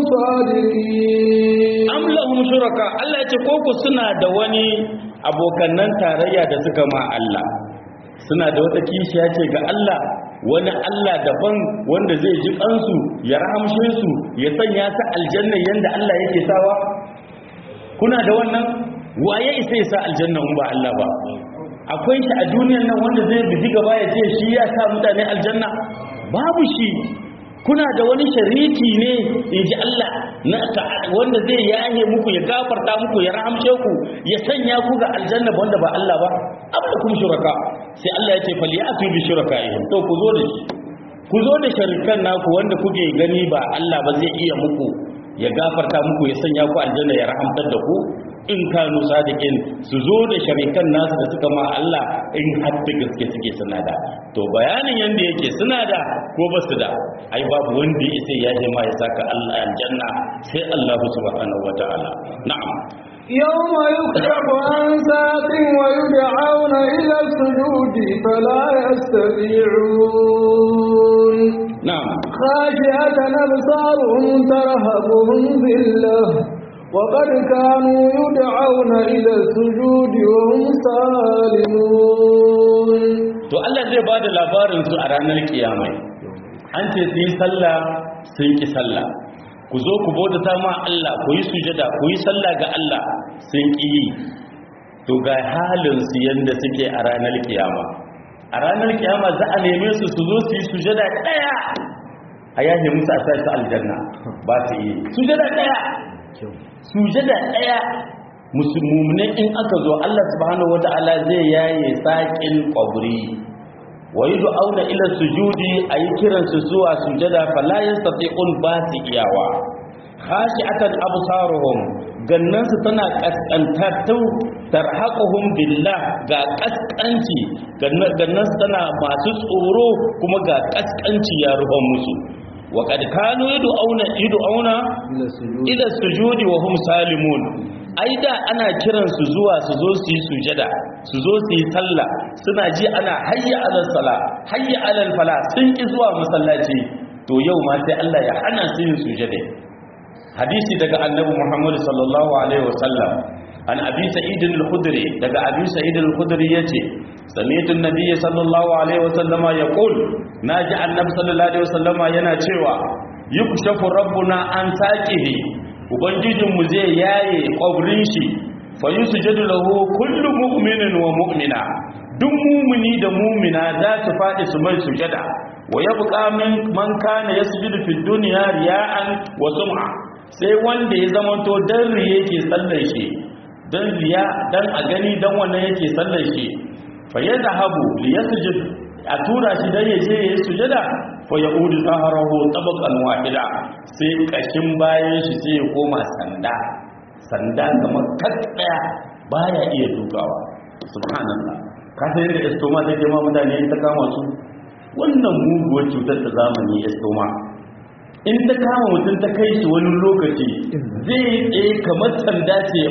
صادقين am lahum shuraka Allah ya ce ko ku suna da wani abokannan tarayya da suka ma Allah suna da wata kishiya ce ga Allah wani Allah daban wanda zai ji kansu ya rahamshe su ya sanya su aljanna yanda Allah yake sawa kuna da wannan waye isa ya sa aljanna in ba Allah ba akwai shi a duniyar nan wanda zai biji gaba ya ce shi ya sa mutane aljanna babu shi kuna da wani shariki ne in ji Allah na wanda zai yahe muku ya gafarta muku ya rahamshe ku ya sanya ku ga aljanna wanda ba Allah ba amma kuma shuraka sai Allah ya ce fal ya'tu bi shuraka'ihim to ku zo da shi ku zo da sharikan naku wanda kuke gani ba Allah ba zai iya muku ya gafarta muku ya sanya ku aljanna ya rahamtar da ku in kanu sadiqin su zo da sharikan nasu da suka ma Allah in har da gaske suke suna da to bayanin yanda yake suna da ko ba su da ai babu wanda ya sai ya je ma ya saka Allah aljanna sai Allah subhanahu wataala na'am يوم يكشف عن ساق ويدعون إلى السجود فلا يستطيعون na'am خاشعة أبصارهم ترهقهم ذلة وقد كانوا يدعون إلى السجود وهم سالمون to Allah zai bada labarin su a ranar kiyama an ce su yi sallah sun ki sallah ku zo ku bautata ma Allah ku yi sujada ku yi sallah ga Allah sun ki yi to ga halin su yanda suke a ranar kiyama a ranar kiyama za a neme su su zo su yi sujada daya a yaje musu a sa su aljanna ba su yi sujada daya sujada daya musulmune in aka zo Allah subhanahu wata'ala zai yaye sakin kwabri wa yi auna ila sujudi a yi kiransu zuwa sujada falayin sati'un ba su iyawa hashi akan absaruhum gannansu tana kaskantattu tarhaquhum billah ga kaskanci gannansu tana masu tsoro kuma ga kaskanci ya rufa musu wa kad kanu yad'una yad'una ila sujudi wa hum salimun ai da ana kiran su zuwa su zo su yi sujada su zo su yi sallah suna ji ana hayya alal sala hayya alal fala sun ki zuwa masallaci to yau ma sai Allah ya hana su yin sujada hadisi daga annabi Muhammad sallallahu alaihi wasallam an abi sa'id al-khudri daga abi sa'id al-khudri yace sami'tu an-nabiy sallallahu alaihi wasallama yaqul naji annabi sallallahu alaihi wasallama yana cewa yukshafu rabbuna an saqihi ubangijinmu zai yaye kwabrin shi fa yusjadu lahu kullu mu'minin wa mu'mina duk mumini da mumina za su faɗi su mai sujada wa yabqa min man kana yasjudu fi dunya riya'an wa sum'a sai wanda ya zamanto dan riye yake sallar shi dan riya dan a gani dan wannan yake sallar shi fa yadhhabu li yasjud a tura shi dan yaje yayi sujada fa yaudu zaharahu tabaqan wahida sai kashin bayan shi sai ya koma sanda sanda kamar kaddaya baya iya dukawa subhanallah ka san yadda estoma take ma mutane ta kama su wannan muguwar cutar ta zamani estoma in ta kama mutum ta kai shi wani lokaci zai tsaye kamar sanda ce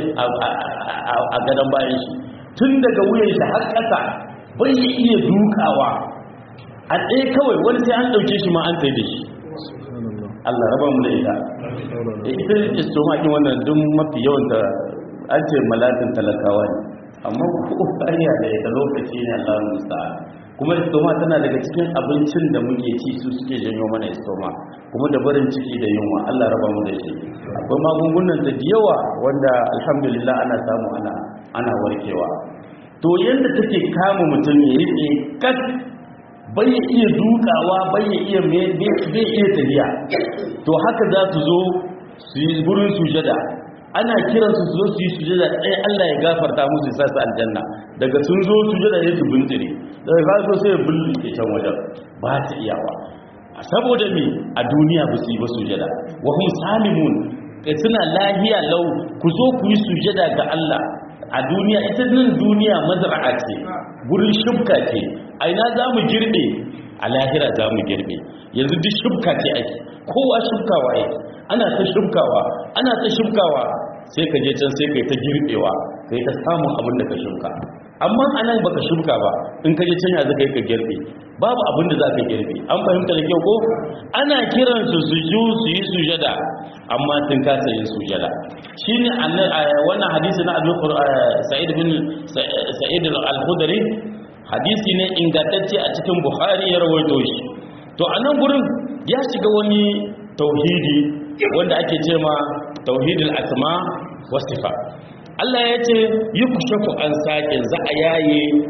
a gadon bayan shi tun daga wuyan shi har ƙasa bai iya dukawa a tsaye kawai wani sai an ɗauke shi ma an tsaye da shi Allah raba mu da ita da ita istoma kin wannan duk mafi yawan da an ce malatin talakawa ne amma ko ƙarya da ita lokaci ne Allah musa kuma istoma tana daga cikin abincin da muke ci su suke janyo mana istoma kuma da barin ciki da yunwa Allah raba mu da shi akwai magungunan da yawa wanda alhamdulillah ana samu ana ana warkewa to yanda take kama mutum ya yi tsaye kat bai iya dukawa bai iya bai iya tafiya to haka za su zo su yi gurin sujada ana kiran su zo su yi sujada ɗaya Allah ya gafarta musu sa su aljanna daga sun zo sujada ya su bintire daga ka so sai ya bulli ke can wajen ba ta iyawa saboda me a duniya ba su yi ba sujada wa hum salimun kai suna lahiya lau ku zo ku yi sujada ga Allah a duniya ita nan duniya mazra'a ce gurin shubka ce a ina za mu girbe a lahira za mu girbe yanzu duk shubka ce ake kowa shubkawa yake ana ta shubkawa ana ta shubkawa sai ka je can sai ka yi ta girbewa ka yi ta samun abin da ka shubka amma a nan baka shubka ba in ka je can ya zaka yi ka girbe babu abin da za ka girbe an fahimta da kyau ko ana kiran su su ju su yi sujada amma sun kasa yin sujada shine wannan hadisi na Abu Sa'id bin Sa'id al-Khudri hadisi ne ingantacce a cikin Bukhari ya rawaito shi to a nan gurin ya shiga wani tauhidi wanda ake ce ma tauhidul asma wa sifa Allah ya ce yukshafu an saqin za a yaye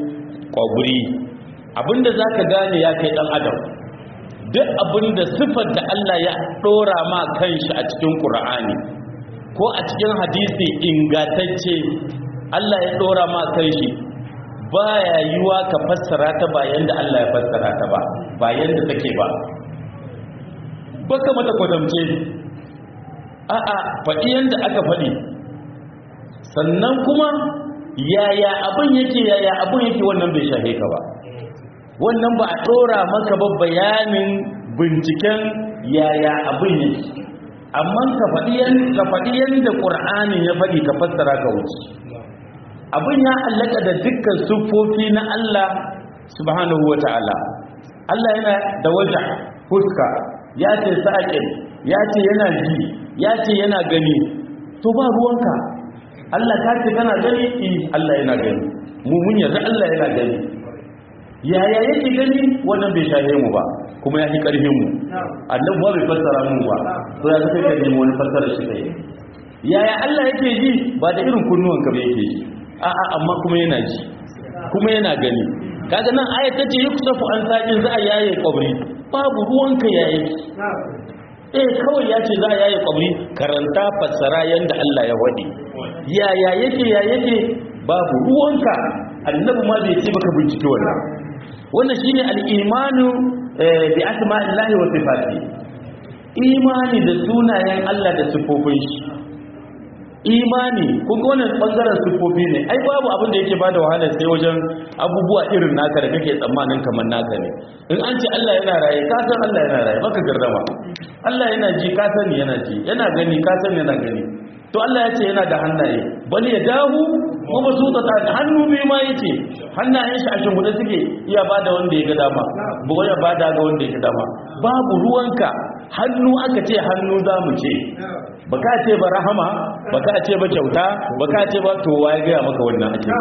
kwabri abinda zaka gane ya kai dan adam duk abinda sifar da Allah ya dora ma kanshi a cikin Qur'ani ko a cikin hadisi ingantacce Allah ya dora ma kanshi baya yiwa ka fassara ta ba yanda Allah ya fassara ta ba ba yanda take ba baka mata kwadamce a'a faɗi yanda aka faɗi sannan kuma yaya abin yake yaya abin yake wannan bai shahe ka ba wannan ba a ɗora maka ba bayanin binciken yaya abin yake amma ka faɗi yadda ƙur'ani ya faɗi ka fassara ka wuce abin ya allaka da dukkan siffofi na Allah subhanahu wa ta'ala Allah yana da waja fuska ya ce sa'aƙin ya ce yana ji ya ce yana gani to ba ruwanka Allah ka ce kana gani eh Allah yana gani mu mun yarda Allah yana gani yaya yake gani wannan bai shahe mu ba kuma ya fi karfin mu annabi ba bai fassara mu ba to ya kai ka nemi wani fassara shi kai yaya Allah yake ji ba da irin kunnuwan ka ba yake ji a'a amma kuma yana ji kuma yana gani kaga nan ayat tace yuksafu an saqin za a yaye kabri babu ruwanka yaye eh kawai ya ce za a yaye kwabri karanta fassara yadda Allah ya waɗe yaya yake ya yake babu ruwanka annabi ma bai ce baka bincike wannan wannan shine al-imanu bi asma'illahi wa sifati imani da sunayen Allah da sifofin shi imani kun ga wannan bangaren sifofi ne ai babu abin da yake bada wahala sai wajen abubuwa irin naka da kake tsammanin kamar naka ne in an ce Allah yana raye ka san Allah yana raye baka gardama Allah yana ji ka sani yana ji yana gani ka sani yana gani to Allah ya ce yana da hannaye bal ya dahu wa basuta ta hannu biyu ma yake hannayen shi a shimfiɗe suke iya bada wanda ya ga dama ba ya bada ga wanda ya ga dama babu ruwanka hannu aka ce hannu za mu ce ba ka ce ba rahama ba ka ce ba kyauta ba ka ce ba to waye gaya maka wannan ake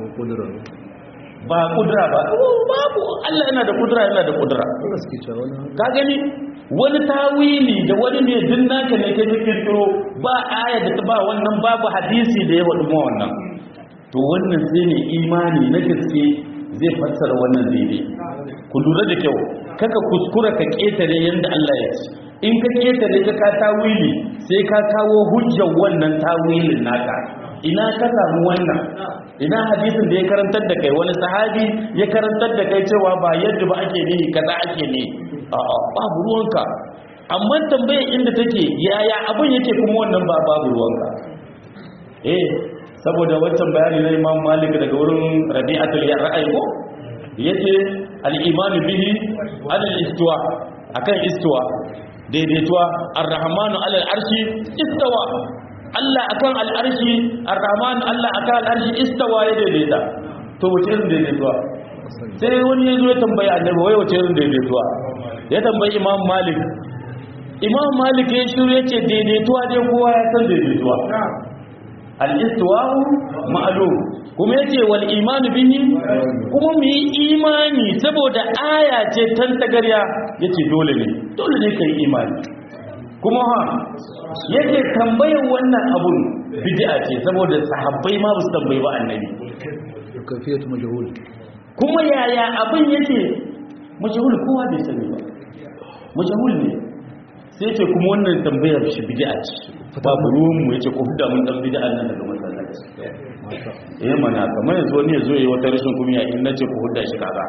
ba kudura ba babu Allah yana da kudura yana da kudura ka gani wani tawili da wani ne din naka ne kai kirkiro ba aya da ta ba wannan babu hadisi da ya wadu wannan to wannan sai ne imani na gaske zai fassara wannan daidai ku lura da kyau kaka kuskura ka ketare yanda Allah ya ce in ka ketare ka ka tawili sai ka kawo hujjar wannan tawilin naka ina ka samu wannan ina hadisin da ya karantar da kai wani sahabi ya karantar da kai cewa ba yadda ba ake ne kaza ake ne a'a babu ruwanka amma tambayar inda take yaya abin yake kuma wannan ba babu ruwanka eh saboda wancan bayani na Imam Malik daga wurin Rabi'atul Ra'ayi ko yace al-iman bihi al-istiwa akan istiwa daidaituwa ar-rahmanu alal arshi istawa Allah akan al-arshi ar-rahman Allah akan al-arshi istawa ya daidaita to wace irin daidaituwa sai wani ya zo ya tambayi annabi wai wace irin daidaituwa ya tambayi imam malik imam malik ya shiru yace daidaituwa dai kowa ya san daidaituwa al-istiwa'u ma'lum kuma yace wal imanu bihi kuma mu yi imani saboda aya ce tantagarya yace dole ne dole ne kai imani kuma ha yake tambayar wannan abun bid'a ce saboda sahabbai ma ba su tambayi ba annabi kafiyatu majhul kuma yaya abin yake majhul kowa bai sani ba majhul ne sai ce kuma wannan tambayar shi bid'a ce babu ruwan mu yace ko da mun dan bid'a nan daga masallaci eh mana kamar yanzu wani yazo yayi wata rashin kumiya in nace ku hudda shi kaza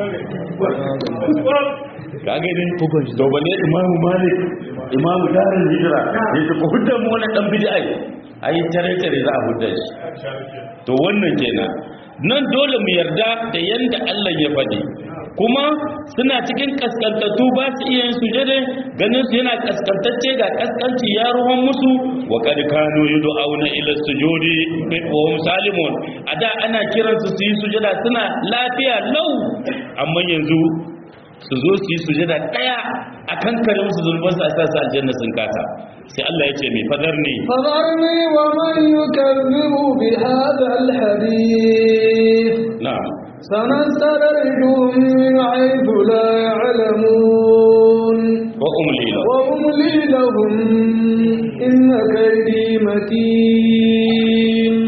ka ga din to bane imamu malik imamu darul hijra yace ku hudda mu wannan dan bid'a ai tare tare za a hudda shi to wannan kenan nan dole mu yarda da yanda Allah ya faɗi kuma suna cikin kaskantattu ba su iya yin sujade ganin su yana kaskantacce ga kaskanci ya ruwan musu wa kad kanu yud'auna ila sujudi wa hum salimun ada ana kiransu su yi sujada suna lafiya lau amma yanzu su zo su yi sujada daya akan kare musu zulman su a sa su aljanna sun kasa sai Allah ya ce mai fadar ne فذرني ومن يكذب بهذا الحديث na'am سنستدرجهم من حيث لا يعلمون wa umli lahu وأملي لهم إن كيدي متين Allah yake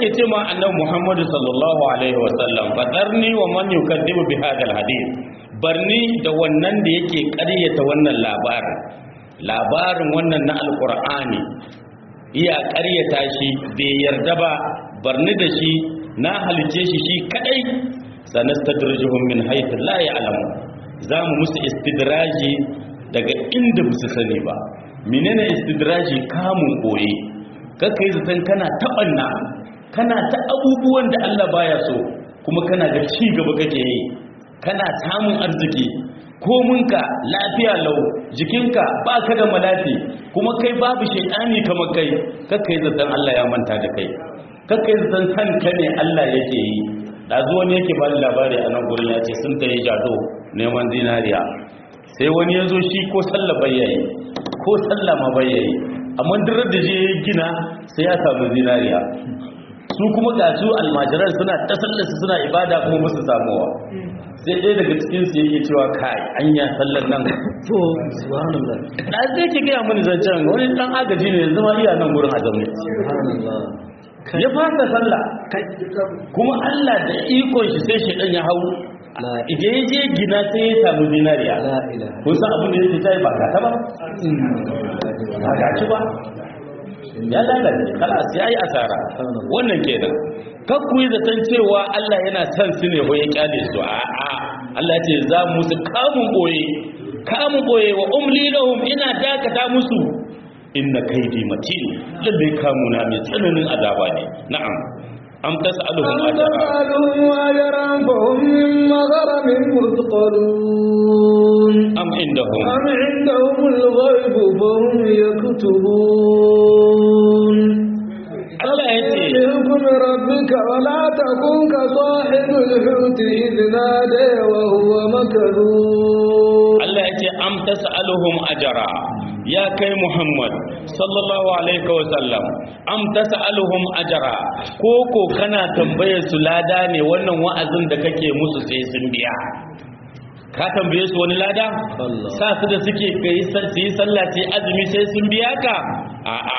yake ce ma annabi Muhammadu sallallahu alaihi wasallam fadarni wa man yukadibu bi hadal hadith barni da wannan da yake ƙaryata wannan labarin labarin wannan na alqur'ani iya ƙaryata shi bai yarda ba barni da shi na halice shi shi kadai sanastadrijuhum min haythu la ya'lamu zamu musu istidraji daga inda ba su sani ba menene istidraji kamun koye kakai zaton kana taɓanna kana ta abubuwan da Allah baya so kuma kana ga ci gaba kake yi kana samun arziki kominka lafiya lau jikinka ba ka da malafi kuma kai babu shaidani kamar kai kakai zaton Allah ya manta da kai kakai zaton kanka ne Allah yake yi ɗazu wani yake ba labari a nan gurin ya ce sun ta yi jado neman zinariya sai wani ya zo shi ko sallah bayyayi ko sallah ma bayyayi amma dirar da je gina sai ya samu zinariya su kuma ga su almajiran suna ta sallarsu suna ibada kuma musu samuwa sai ɗaya daga cikin su yake cewa kai anya sallar nan to subhanallah da zai ke gaya mini zancen wani dan agaji ne yanzu ma iya nan gurin a zaune subhanallah ya fasa sallah kuma Allah da ikon shi sai shi ya hau la idan ya je gina sai ya samu zinariya la ilaha kun san abin da yake tayi ba ka ta ba ba ga ci ba ya lalace kalas ya yi asara wannan kenan kan ku yi zaton cewa Allah yana son su ne ko ya kyale su a a Allah ce za mu musu kamun boye kamun boye wa umli lahum ina dakata musu inna kaidi matin lalle kamuna mai tsananin azaba ne na'am am tas'aluhum أم ajra تسألهم أجرا فهم من مغرم مثقلون am indahum أم عندهم الغيب فهم يكتبون Allah ya ce بحكم ربك ولا تكن كصاحب الحوت إذ نادى وهو مكذوب Allah ya ce am tas'aluhum ajra ya kai Muhammad sallallahu alaihi wa sallam am tas'aluhum ajra ko ko kana tambayar su lada ne wannan wa'azin da kake musu sai sun biya ka tambaye su wani lada Allah. sa su da suke kai su yi sallah sai azumi sai sun biya ka a'a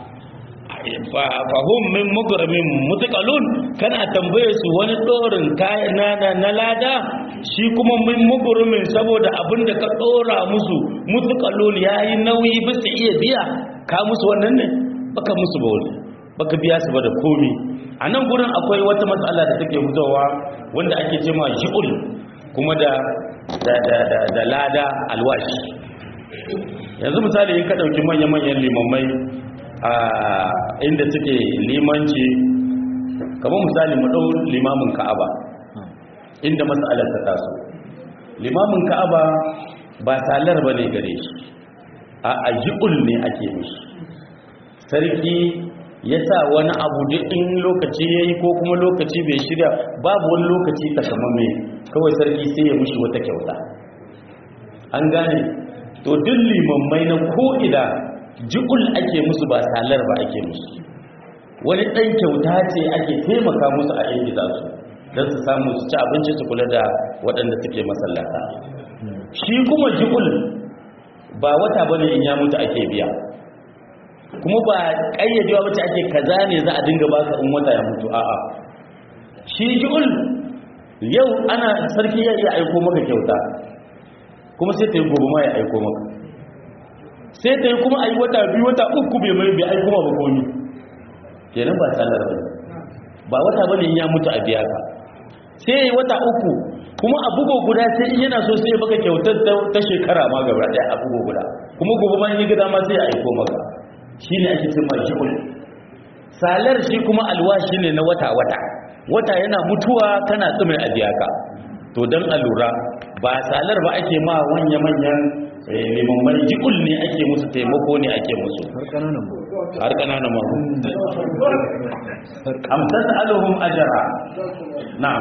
fahim min mugramin mutaqalun kana tambaye su wani dorin kayan na na lada shi kuma min mugramin saboda abinda ka dora musu mutaqalun yayi nauyi bisa iya biya ka musu wannan ne baka musu ba wani baka biya su ba da komi a nan gurin akwai wata matsala da take fitowa wanda ake cewa shi'ul kuma da da da da, da lada alwashi yanzu misali in ka dauki manya-manyan limamai a inda suke limanci kamar misali mu dau limamin ka'aba inda mas'alar ta taso limamin ka'aba ba salar bane gare shi a ajiul ne ake mishi sarki ya sa wani abu duk in lokaci ya yi ko kuma lokaci bai shirya babu wani lokaci takamamme kawai sarki sai ya mushi wata kyauta an gane to duk limammai na ko'ina ji'ul ake musu ba salar ba ake musu wani ɗan kyauta ce ake taimaka musu a inda za su don su samu su ci abinci su kula da waɗanda suke masallata shi kuma ji'ul ba wata bane in ya mutu ake biya kuma ba ƙayyadewa wacce ake kaza ne za a dinga baka in wata ya mutu a'a shi ji'ul yau ana sarki ya iya aiko maka kyauta kuma sai ta yi gobe ma ya aiko maka sai ta yi kuma a yi wata biyu wata uku bai mai bai aiko ma ba komi kenan ba sallar ba ba wata ba ne in ya mutu a biya ka sai ya yi wata uku kuma a bugo guda sai in yana so sai ya baka kyautar ta- ta shekara ma gaba daya a bugo guda kuma gobe ma in yi gida ma sai ya aiko maka shi ne ake cin majihul salar shi kuma alwashi ne na wata-wata wata yana mutuwa kana tsumin a biya ka to don a lura ba salar ba ake ma manya-manyan limamman jikul ne ake musu taimako ne ake musu har kananan ba har ƙananan mahu amsar aluhum ajara na'am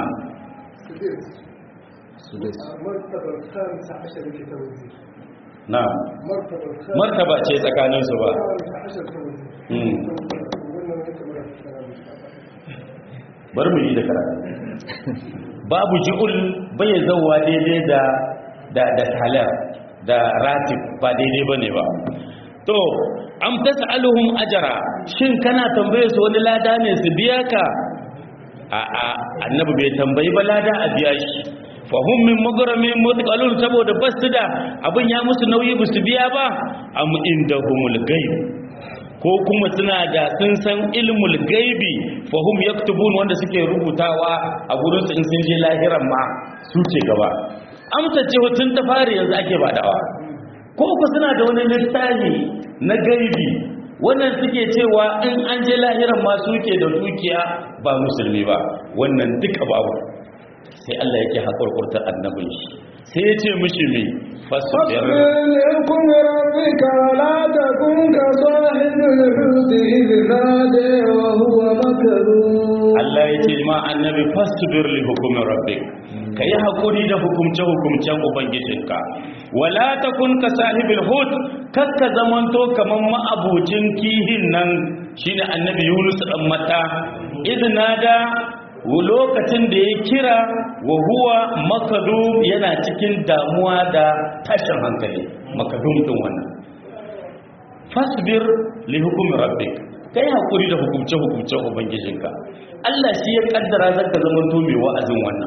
su dai مرتبة الخامسة عشر في توزيع na'am مرتبة الخامسة martaba ce tsakaninsu ba عشر توزيع Mm. وقلنا ما يكمل الكلام bari mu yi da karatu babu ji'ul bai zauwa daidai da da da talar da ratib ba daidai bane ba to am tas'aluhum ajra shin kana tambaye su wani lada ne su biya ka a a annabi bai tambayi ba lada a biya shi fa hum min maghramin mutqalun saboda basu da abin ya musu nauyi ba su biya ba am indahumul ghaib ko kuma suna da sun san ilmul gaibi fa hum yaktubun wanda suke rubutawa a gurin su in sun je lahiran ma su ce gaba amsa ce tun ta fari yanzu ake badawa ko ku suna da wani littafi na gaibi wannan suke cewa in an je lahiran ma suke da dukiya ba musulmi ba wannan duka babu sai Allah yake hakurkurtar annabin shi sai ya ce mishi mai fasbir لكم ربك ولا تكن كصاحب الحوت إذ نادى وهو مكذوب Allah ya ce ma annabi fasbir li hukumi rabbik kai hakuri da hukumce hukumcen ubangijinka wala takun ka sahibil hut kakka zamanto kaman ma'abucin kihin nan shine annabi Yunus dan mata idnada lokacin da ya kira wa huwa makadum yana cikin damuwa da tashin hankali makadum din wannan fasbir li hukumi rabbik kai hakuri da hukumce hukumcen ubangijinka Allah shi ya kaddara zaka zama to mai wa'azin wannan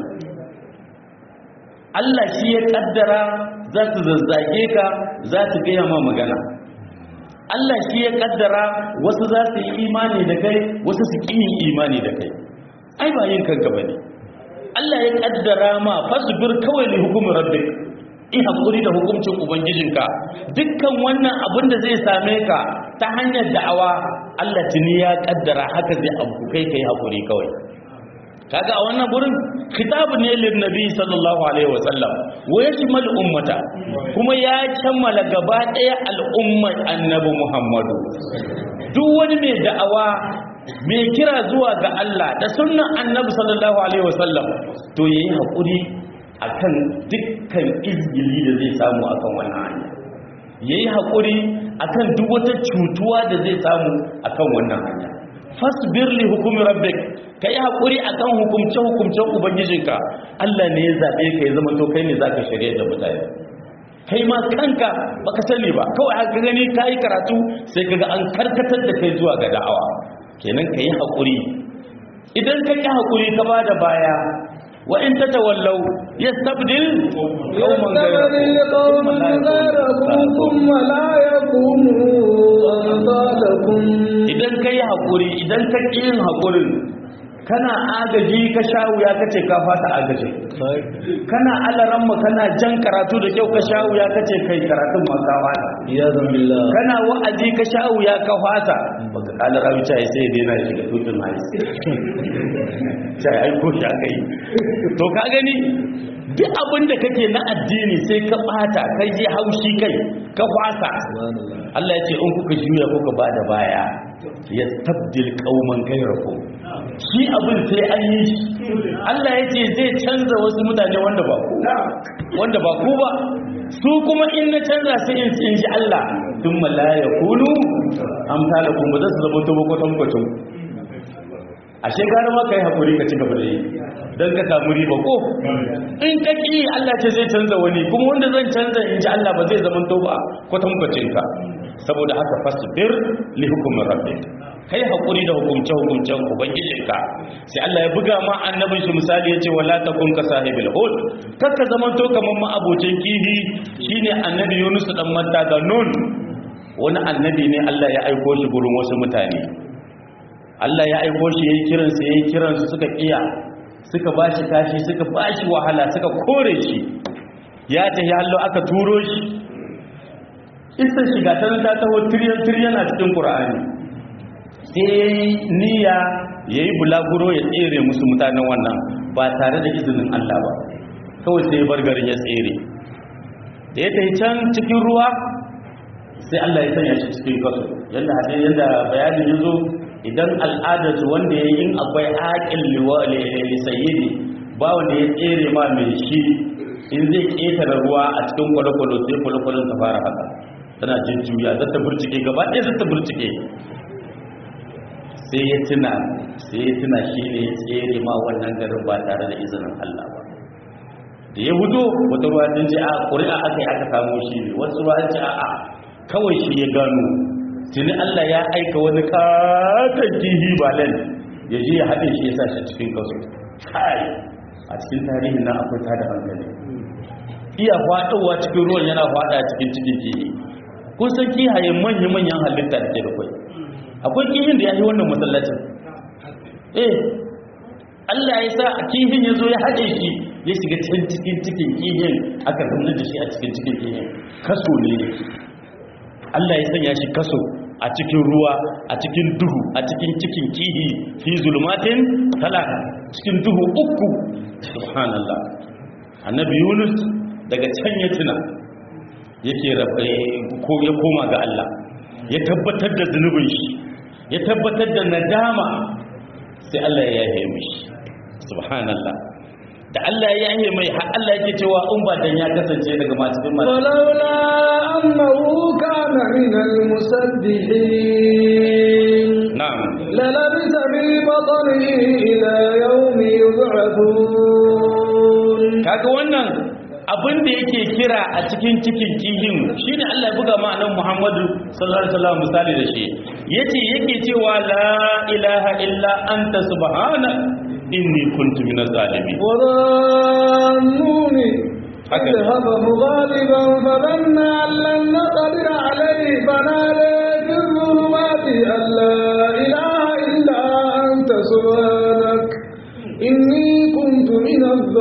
Allah shi ya kaddara za su zazzage ka za su gaya ma magana Allah shi ya kaddara wasu za su yi imani da kai wasu su ƙi yin imani da kai ai ba yin kanka bane Allah ya kaddara ma fasbir kawai li hukumin rabbik in hakuri da hukuncin ubangijinka dukkan wannan abin da zai same ka ta hanyar da'awa Allah tuni ya kaddara haka zai abu kai kai hakuri kawai kaga a wannan gurin khitab ne lin nabi sallallahu alaihi wasallam wa yashmal ummata kuma ya kammala gaba daya al'ummar annabi Muhammadu duk wani mai da'awa mai kira zuwa ga Allah da sunnan annabi sallallahu alaihi wasallam to yayi hakuri akan dukkan izgili da zai samu akan wannan hanya yayi hakuri akan duk wata cutuwa da zai samu akan wannan hanya fasbir li hukumi rabbik kai hakuri akan hukumce hukumcen ubangijinka Allah ne ya zabe ka ya zama to kai ne zaka shirye da mutane kai ma kanka baka sani ba kawai aka gani kai karatu sai kaga an karkatar da kai zuwa ga da'awa kenan kai hakuri idan ka ki hakuri ka bada baya wa in tatawallaw yastabdil qauman يستبدل قوما غيركم ثم لا يكونوا أمثالكم idan ka yi haƙuri idan ka ƙi yin haƙurin kana agaji ka sha wuya ka ce ka fata agaji kana alaramma kana jan karatu da kyau ka sha wuya ka ce kai karatun ma ka fata عياذا بالله kana wa'azi ka sha wuya ka fata baka kala rawi ta sai ya daina shiga tutun hais sai ai ko shi aka yi to ka gani duk abin da kake na addini sai ka bata kai ji haushi kai ka fasa Allah ya ce in kuka juya kuka ba da baya ya tabdil kauman gairaku shi abin sai an yi shi Allah ya ce zai canza wasu mutane wanda ba ku wanda ba ku ba su kuma in na canza sai in in ji Allah tun la ya kunu amsalakum ba za su zama to bakwatan kwacin ashe gara ma kai hakuri ka ci gaba da yi don ka samu riba ko in ka ki Allah ce zai canza wani kuma wanda zan canza in ji Allah ba zai zama to ba kwatankwacin ka saboda haka fasbir li hukumin rabbik kai hakuri da hukumce hukumcen ubangijinka sai Allah ya buga ma annabin shi misali yace wala takun ka sahibil hud kakka zaman to kaman ma abocin kihi shine annabi Yunus dan manta da nun wani annabi ne Allah ya aiko shi gurin wasu mutane Allah ya aiko shi yayi kiran sa yayi kiran su suka kiya suka bashi kashi suka bashi wahala suka kore shi ya tafi hallo aka turo shi isa shiga ta ta taho tiryan tiryan a cikin Qur'ani sai yayi niyya yayi bulaguro ya tsere musu mutanen wannan ba tare da izinin Allah ba kawai sai bar garin ya tsere da ya tafi can cikin ruwa sai Allah ya sanya shi cikin kaso yanda hadin yanda bayani yazo idan al'adatu wanda ya yin akwai aqil li sayyidi ba wanda ya tsere ma mai shi in zai ƙetare ruwa a cikin kwale-kwale sai kwale-kwalen ta fara haka tana jin juya za ta burcike gaba ɗaya za ta burcike sai ya tuna sai ya tuna shi ne ya tsere ma wannan garin ba tare da izinin Allah ba da ya hudo wata ruwa sun ce a ƙuri'a aka yi aka samu shi ne wasu ruwa ce a a kawai shi ya gano tuni Allah ya aika wani katon kihi balen ya je ya haɗe shi ya sa shi cikin kaso kai a cikin tarihin nan akwai tada hankali iya faɗowa cikin ruwan yana faɗa cikin cikin kihi kun san kihaye manya-manyan halitta da ke da kwai akwai kihin da ya yi wannan masallacin eh Allah ya sa kihin ya zo ya haɗe shi ya shiga can cikin cikin kihin aka zama da shi a cikin cikin kihin kaso ne Allah ya sanya shi kaso a cikin ruwa a cikin duhu a cikin cikin kihi fi zulmatin talata cikin duhu uku subhanallah annabi yunus daga can ya tuna yake ko ya koma ga Allah ya tabbatar da zunubin shi ya tabbatar da nadama sai Allah ya yahe mishi subhanallah da Allah ya yahe mai har Allah yake cewa in ba dan ya kasance daga masu bin masu ولولا أنه كان من المسبحين na'am للبث في بطنه إلى يوم يبعثون kaga wannan abin da yake kira a cikin cikin kihin shine Allah ya buga ma annabi Muhammadu sallallahu alaihi wasallam misali da shi yace yake cewa la ilaha illa anta subhana inni kuntu minaz zalimin وظنون هكذا. اذهب مغالبا فظن أن لن نقدر عليه فنادى في الظلمات أن لا إله إلا أنت سبحانك إني كنت من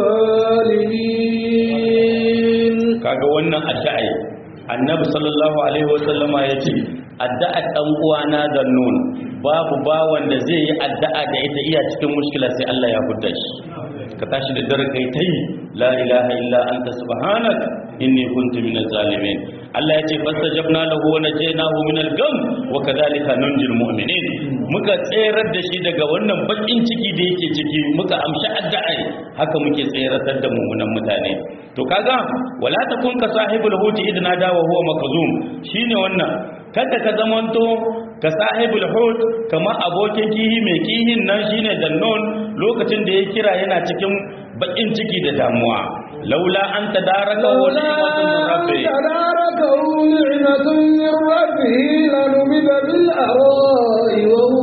الظالمين kaga wannan addu'a annabi sallallahu alaihi wasallama yace addu'a dan uwana da nun babu bawan da zai yi addu'a da ita iya cikin mushkila sai Allah ya hudda shi ka tashi da dare kai tai la ilaha illa anta subhanak inni kuntu minaz zalimin Allah yace fastajabna lahu wa najaynahu minal gam wa kadhalika nunjil mu'minin muka tserar da shi daga wannan bakin ciki da yake ciki muka amshi addu'a haka muke tseratar da mummunan mutane to kaga wala takun ka sahibul huti idna da wa huwa makzum shine wannan kada ka zamanto ka sahibul hut kama abokin kihi mai kihin nan shine dannon lokacin da ya kira yana cikin bakin ciki da damuwa laula an tadaraka wa لولا ni'matun أن min rabbi تداركه نعمة من ربه لنبذ بالأراء وهو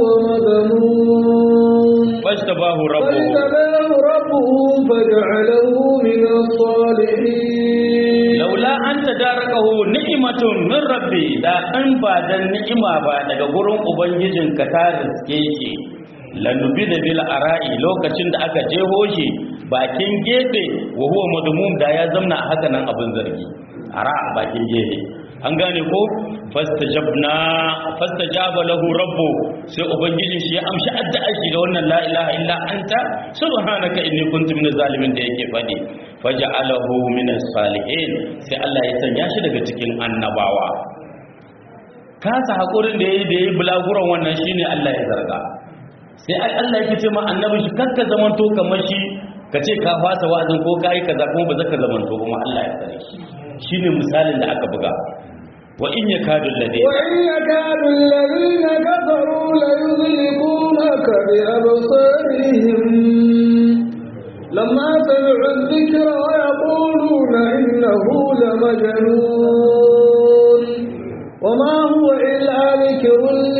مذموم fajtabahu rabbuhu فاجتباه ربه فجعله من الصالحين laula an tadarakahu ni'matun min rabbi da an ba dan ni'ima ba daga gurin ubangijin ka ta riske shi lanubi da bil ara'i lokacin da aka jeho shi bakin gefe wa huwa madmum da ya zamna a haka nan abin zargi ara bakin gefe an gane ko fastajabna fastajaba lahu rabbu sai ubangijin shi ya amshi addu'ar shi da wannan la ilaha illa anta subhanaka inni kuntu minaz zalimin da yake fadi faj'alahu minas salihin sai Allah ya sanya shi daga cikin annabawa kasa hakurin da yayi da yayi bulaguran wannan shine Allah ya zarga sai ai Allah yake ce ma annabi shi kakka zamanto kamar shi ka ce ka fasa wa'azin ko kai kaza kuma ba zaka zamanto kuma Allah ya tsare shi shine misalin da aka buga wa in yakadu alladhi وإن يكاد الذين كفروا ليزلقونك بأبصارهم لما سمعوا الذكر ويقولون إنه لمجنون وما هو إلا ذكر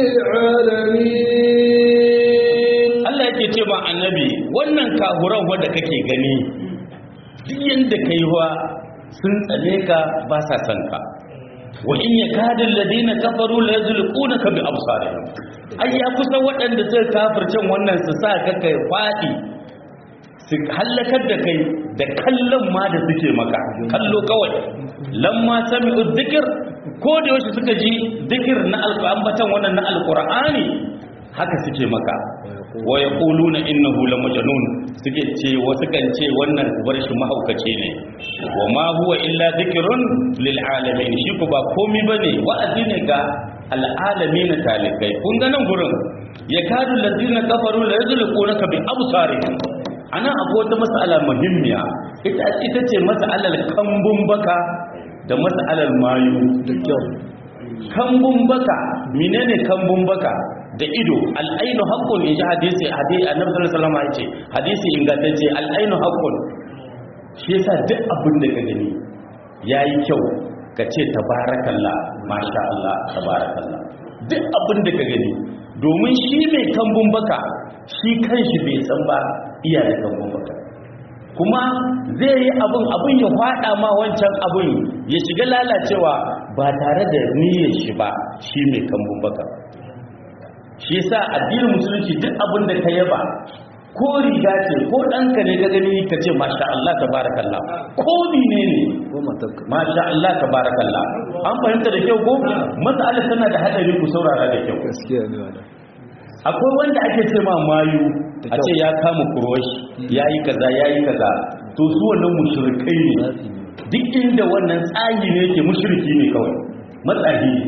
للعالمين Allah yake ce ma annabi wannan kahuran wanda kake gani duk yanda kai wa sun tsane ka ba sa san ka wa in yakadu alladhina kafaru la yuzliqunaka bi absarihim ai ya kusa waɗanda suka kafircin wannan su sa ka kai fadi su hallakar da kai da kallon ma da suke maka kallo kawai lamma sami'u dhikr ko da yaushe suka ji dhikr na alqur'an wannan na alqur'ani haka suke maka wa yaquluna innahu lamajnun suke ce wasu kan ce wannan bar shi mahaukaci ne wa ma huwa illa dhikrun lil alamin shi ko ba komai bane wa'azi ne ga al alamin talikai kun ga nan gurin yakadu allazina kafaru la yuzliqunaka bi absarihim ana akwai wata mas'ala muhimmiya ita ita ce mas'alar kambun baka da mas'alar mayu da kyau kambun baka menene kambun baka da ido al'ainu haqqun in ji hadisi hadisi annabi sallallahu alaihi wasallam yace hadisi ingantacce al'ainu haqqun shi yasa duk abin da ka gani yayi kyau ka ce tabarakallah masha Allah tabarakallah duk abin da ka gani domin shi mai kambun baka shi kanshi bai san ba iya da kambun baka kuma zai yi abin abin ya fada ma wancan abin ya shiga lalacewa ba tare da niyyar shi ba shi mai kambun baka shi yasa addinin musulunci duk abin da ka yaba ko riga ce ko ɗanka ne ka gani ka ce masha Allah tabarakallah ko ne ne ko matarka masha Allah tabarakallah an fahimta da kyau ko mas'ala tana da hadari ku saurara da kyau gaskiya ne wannan akwai wanda ake ce ma mayu a ce ya kama kuroshi yayi kaza yayi kaza to su wannan mushrikai ne duk inda wannan tsayi ne yake mushriki ne kawai matsahi ne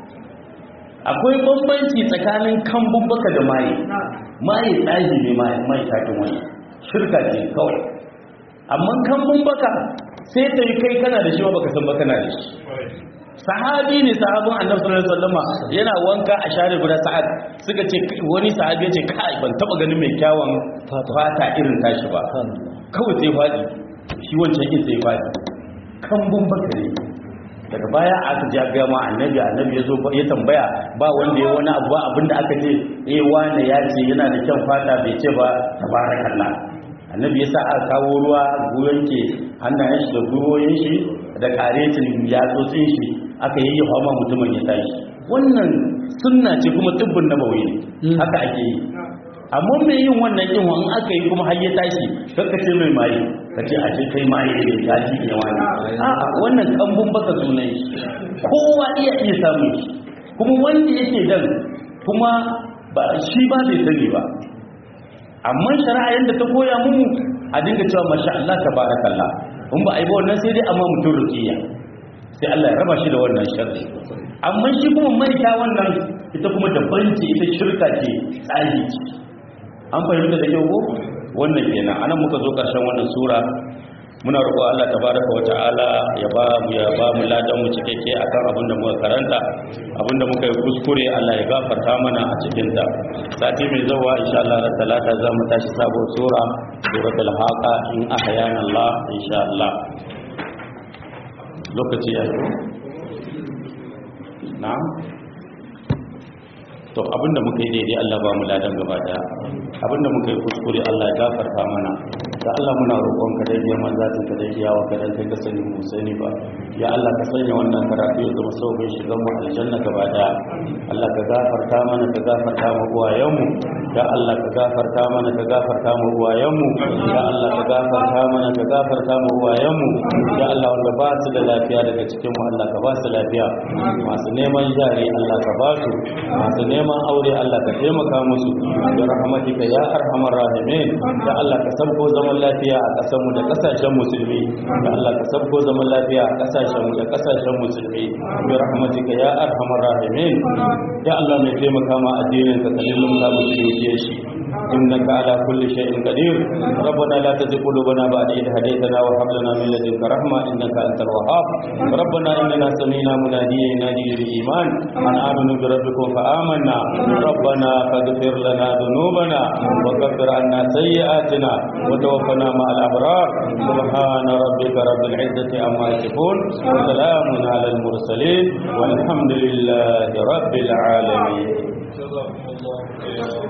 akwai bambanci tsakanin kambun baka da maye maye tsayi ne maye mai takin wani shirka ce kawai amma kambun baka sai ta yi kai kana da shi ba baka san ba kana da shi sahabi ne sahabin annabi sallallahu alaihi wasallama yana wanka a share guda sa'ad suka ce wani sahabi ya ce kai ban taba ganin mai kyawun fata irin tashi ba kawai sai fadi shi wancan kin sai fadi kambun baka ne daga baya aka ja ga ma annabi annabi ya zo ya tambaya ba wanda ya wani abu ba abinda aka ce eh wane ya ce yana da kyan fata bai ce ba tabarakallah annabi ya sa aka kawo ruwa goyon ke hannayen shi da gwiwoyin shi da karetin yatsotsin shi aka yi yawa ma mutumin ya tashi wannan sunna ce kuma tubbin nabawi ne haka ake yi amma mai yin wannan yin wani aka yi kuma har ya tashi kakka ce mai maye ka ce a ce kai maye ne ya ji ne wani a'a wannan kambun baka sunan shi kowa iya iya samun shi kuma wanda yake dan kuma ba shi ba bai sani ba amma shari'a yadda ta koya mu a dinga cewa masha Allah tabarakallah in ba a yi ba wannan sai dai amma mutum rukiya sai Allah ya raba shi da wannan sharri amma shi kuma maita wannan ita kuma daban ce ita shirka ce tsari ce an fahimta da kyau ko wannan kenan anan muka zo karshen wannan sura muna roƙo Allah tabaraka wa ta'ala ya ba mu ya ba mu ladan mu cikakke akan abin da muka karanta abin da muka yi kuskure Allah ya gafarta mana a cikin ta sati mai zawa insha Allah da talata za mu tashi sabo sura suratul haqa in ahyana Allah insha Allah lokaci ya yi na'am to abinda muka yi daidai Allah ba mu ladan gaba daya abinda muka yi kuskure Allah ya gafarta mana da Allah muna roƙon ka dai biyan manzatin ka dai kiyawa ka dan kai ka sani mu sani ba ya Allah ka sanya wannan karatu ya zama sauƙin shigan mu aljanna gaba daya Allah ka gafarta mana ka gafarta mu uwayen mu ya Allah ka gafarta mana ka gafarta mu uwayen mu ya Allah ka gafarta mana ka gafarta mu uwayen mu ya Allah wanda ba su da lafiya daga cikin mu Allah ka ba su lafiya masu neman jari Allah ka ba su masu neman aure Allah ka taimaka musu da rahmatika ya arhamar rahimin ya Allah ka sabko zaman lafiya a ƙasar mu da ƙasashen musulmi ya Allah ka sabko zaman lafiya a ƙasashen mu da ƙasashen musulmi da rahmatika ya arhamar rahimin ya Allah mai taimaka ma addinin ka kallon ka musulmi shi إنك على كل شيء قدير ربنا لا تزغ قلوبنا بعد إذ هديتنا وهب لنا من لدنك رحمة إنك أنت الوهاب ربنا إننا سمينا مناديا ينادي للإيمان أن آمنوا بربكم فآمنا ربنا فاغفر لنا ذنوبنا وكفر عنا سيئاتنا وتوفنا مع الأبرار سبحان ربك رب العزة عما يصفون وسلام على المرسلين والحمد لله رب العالمين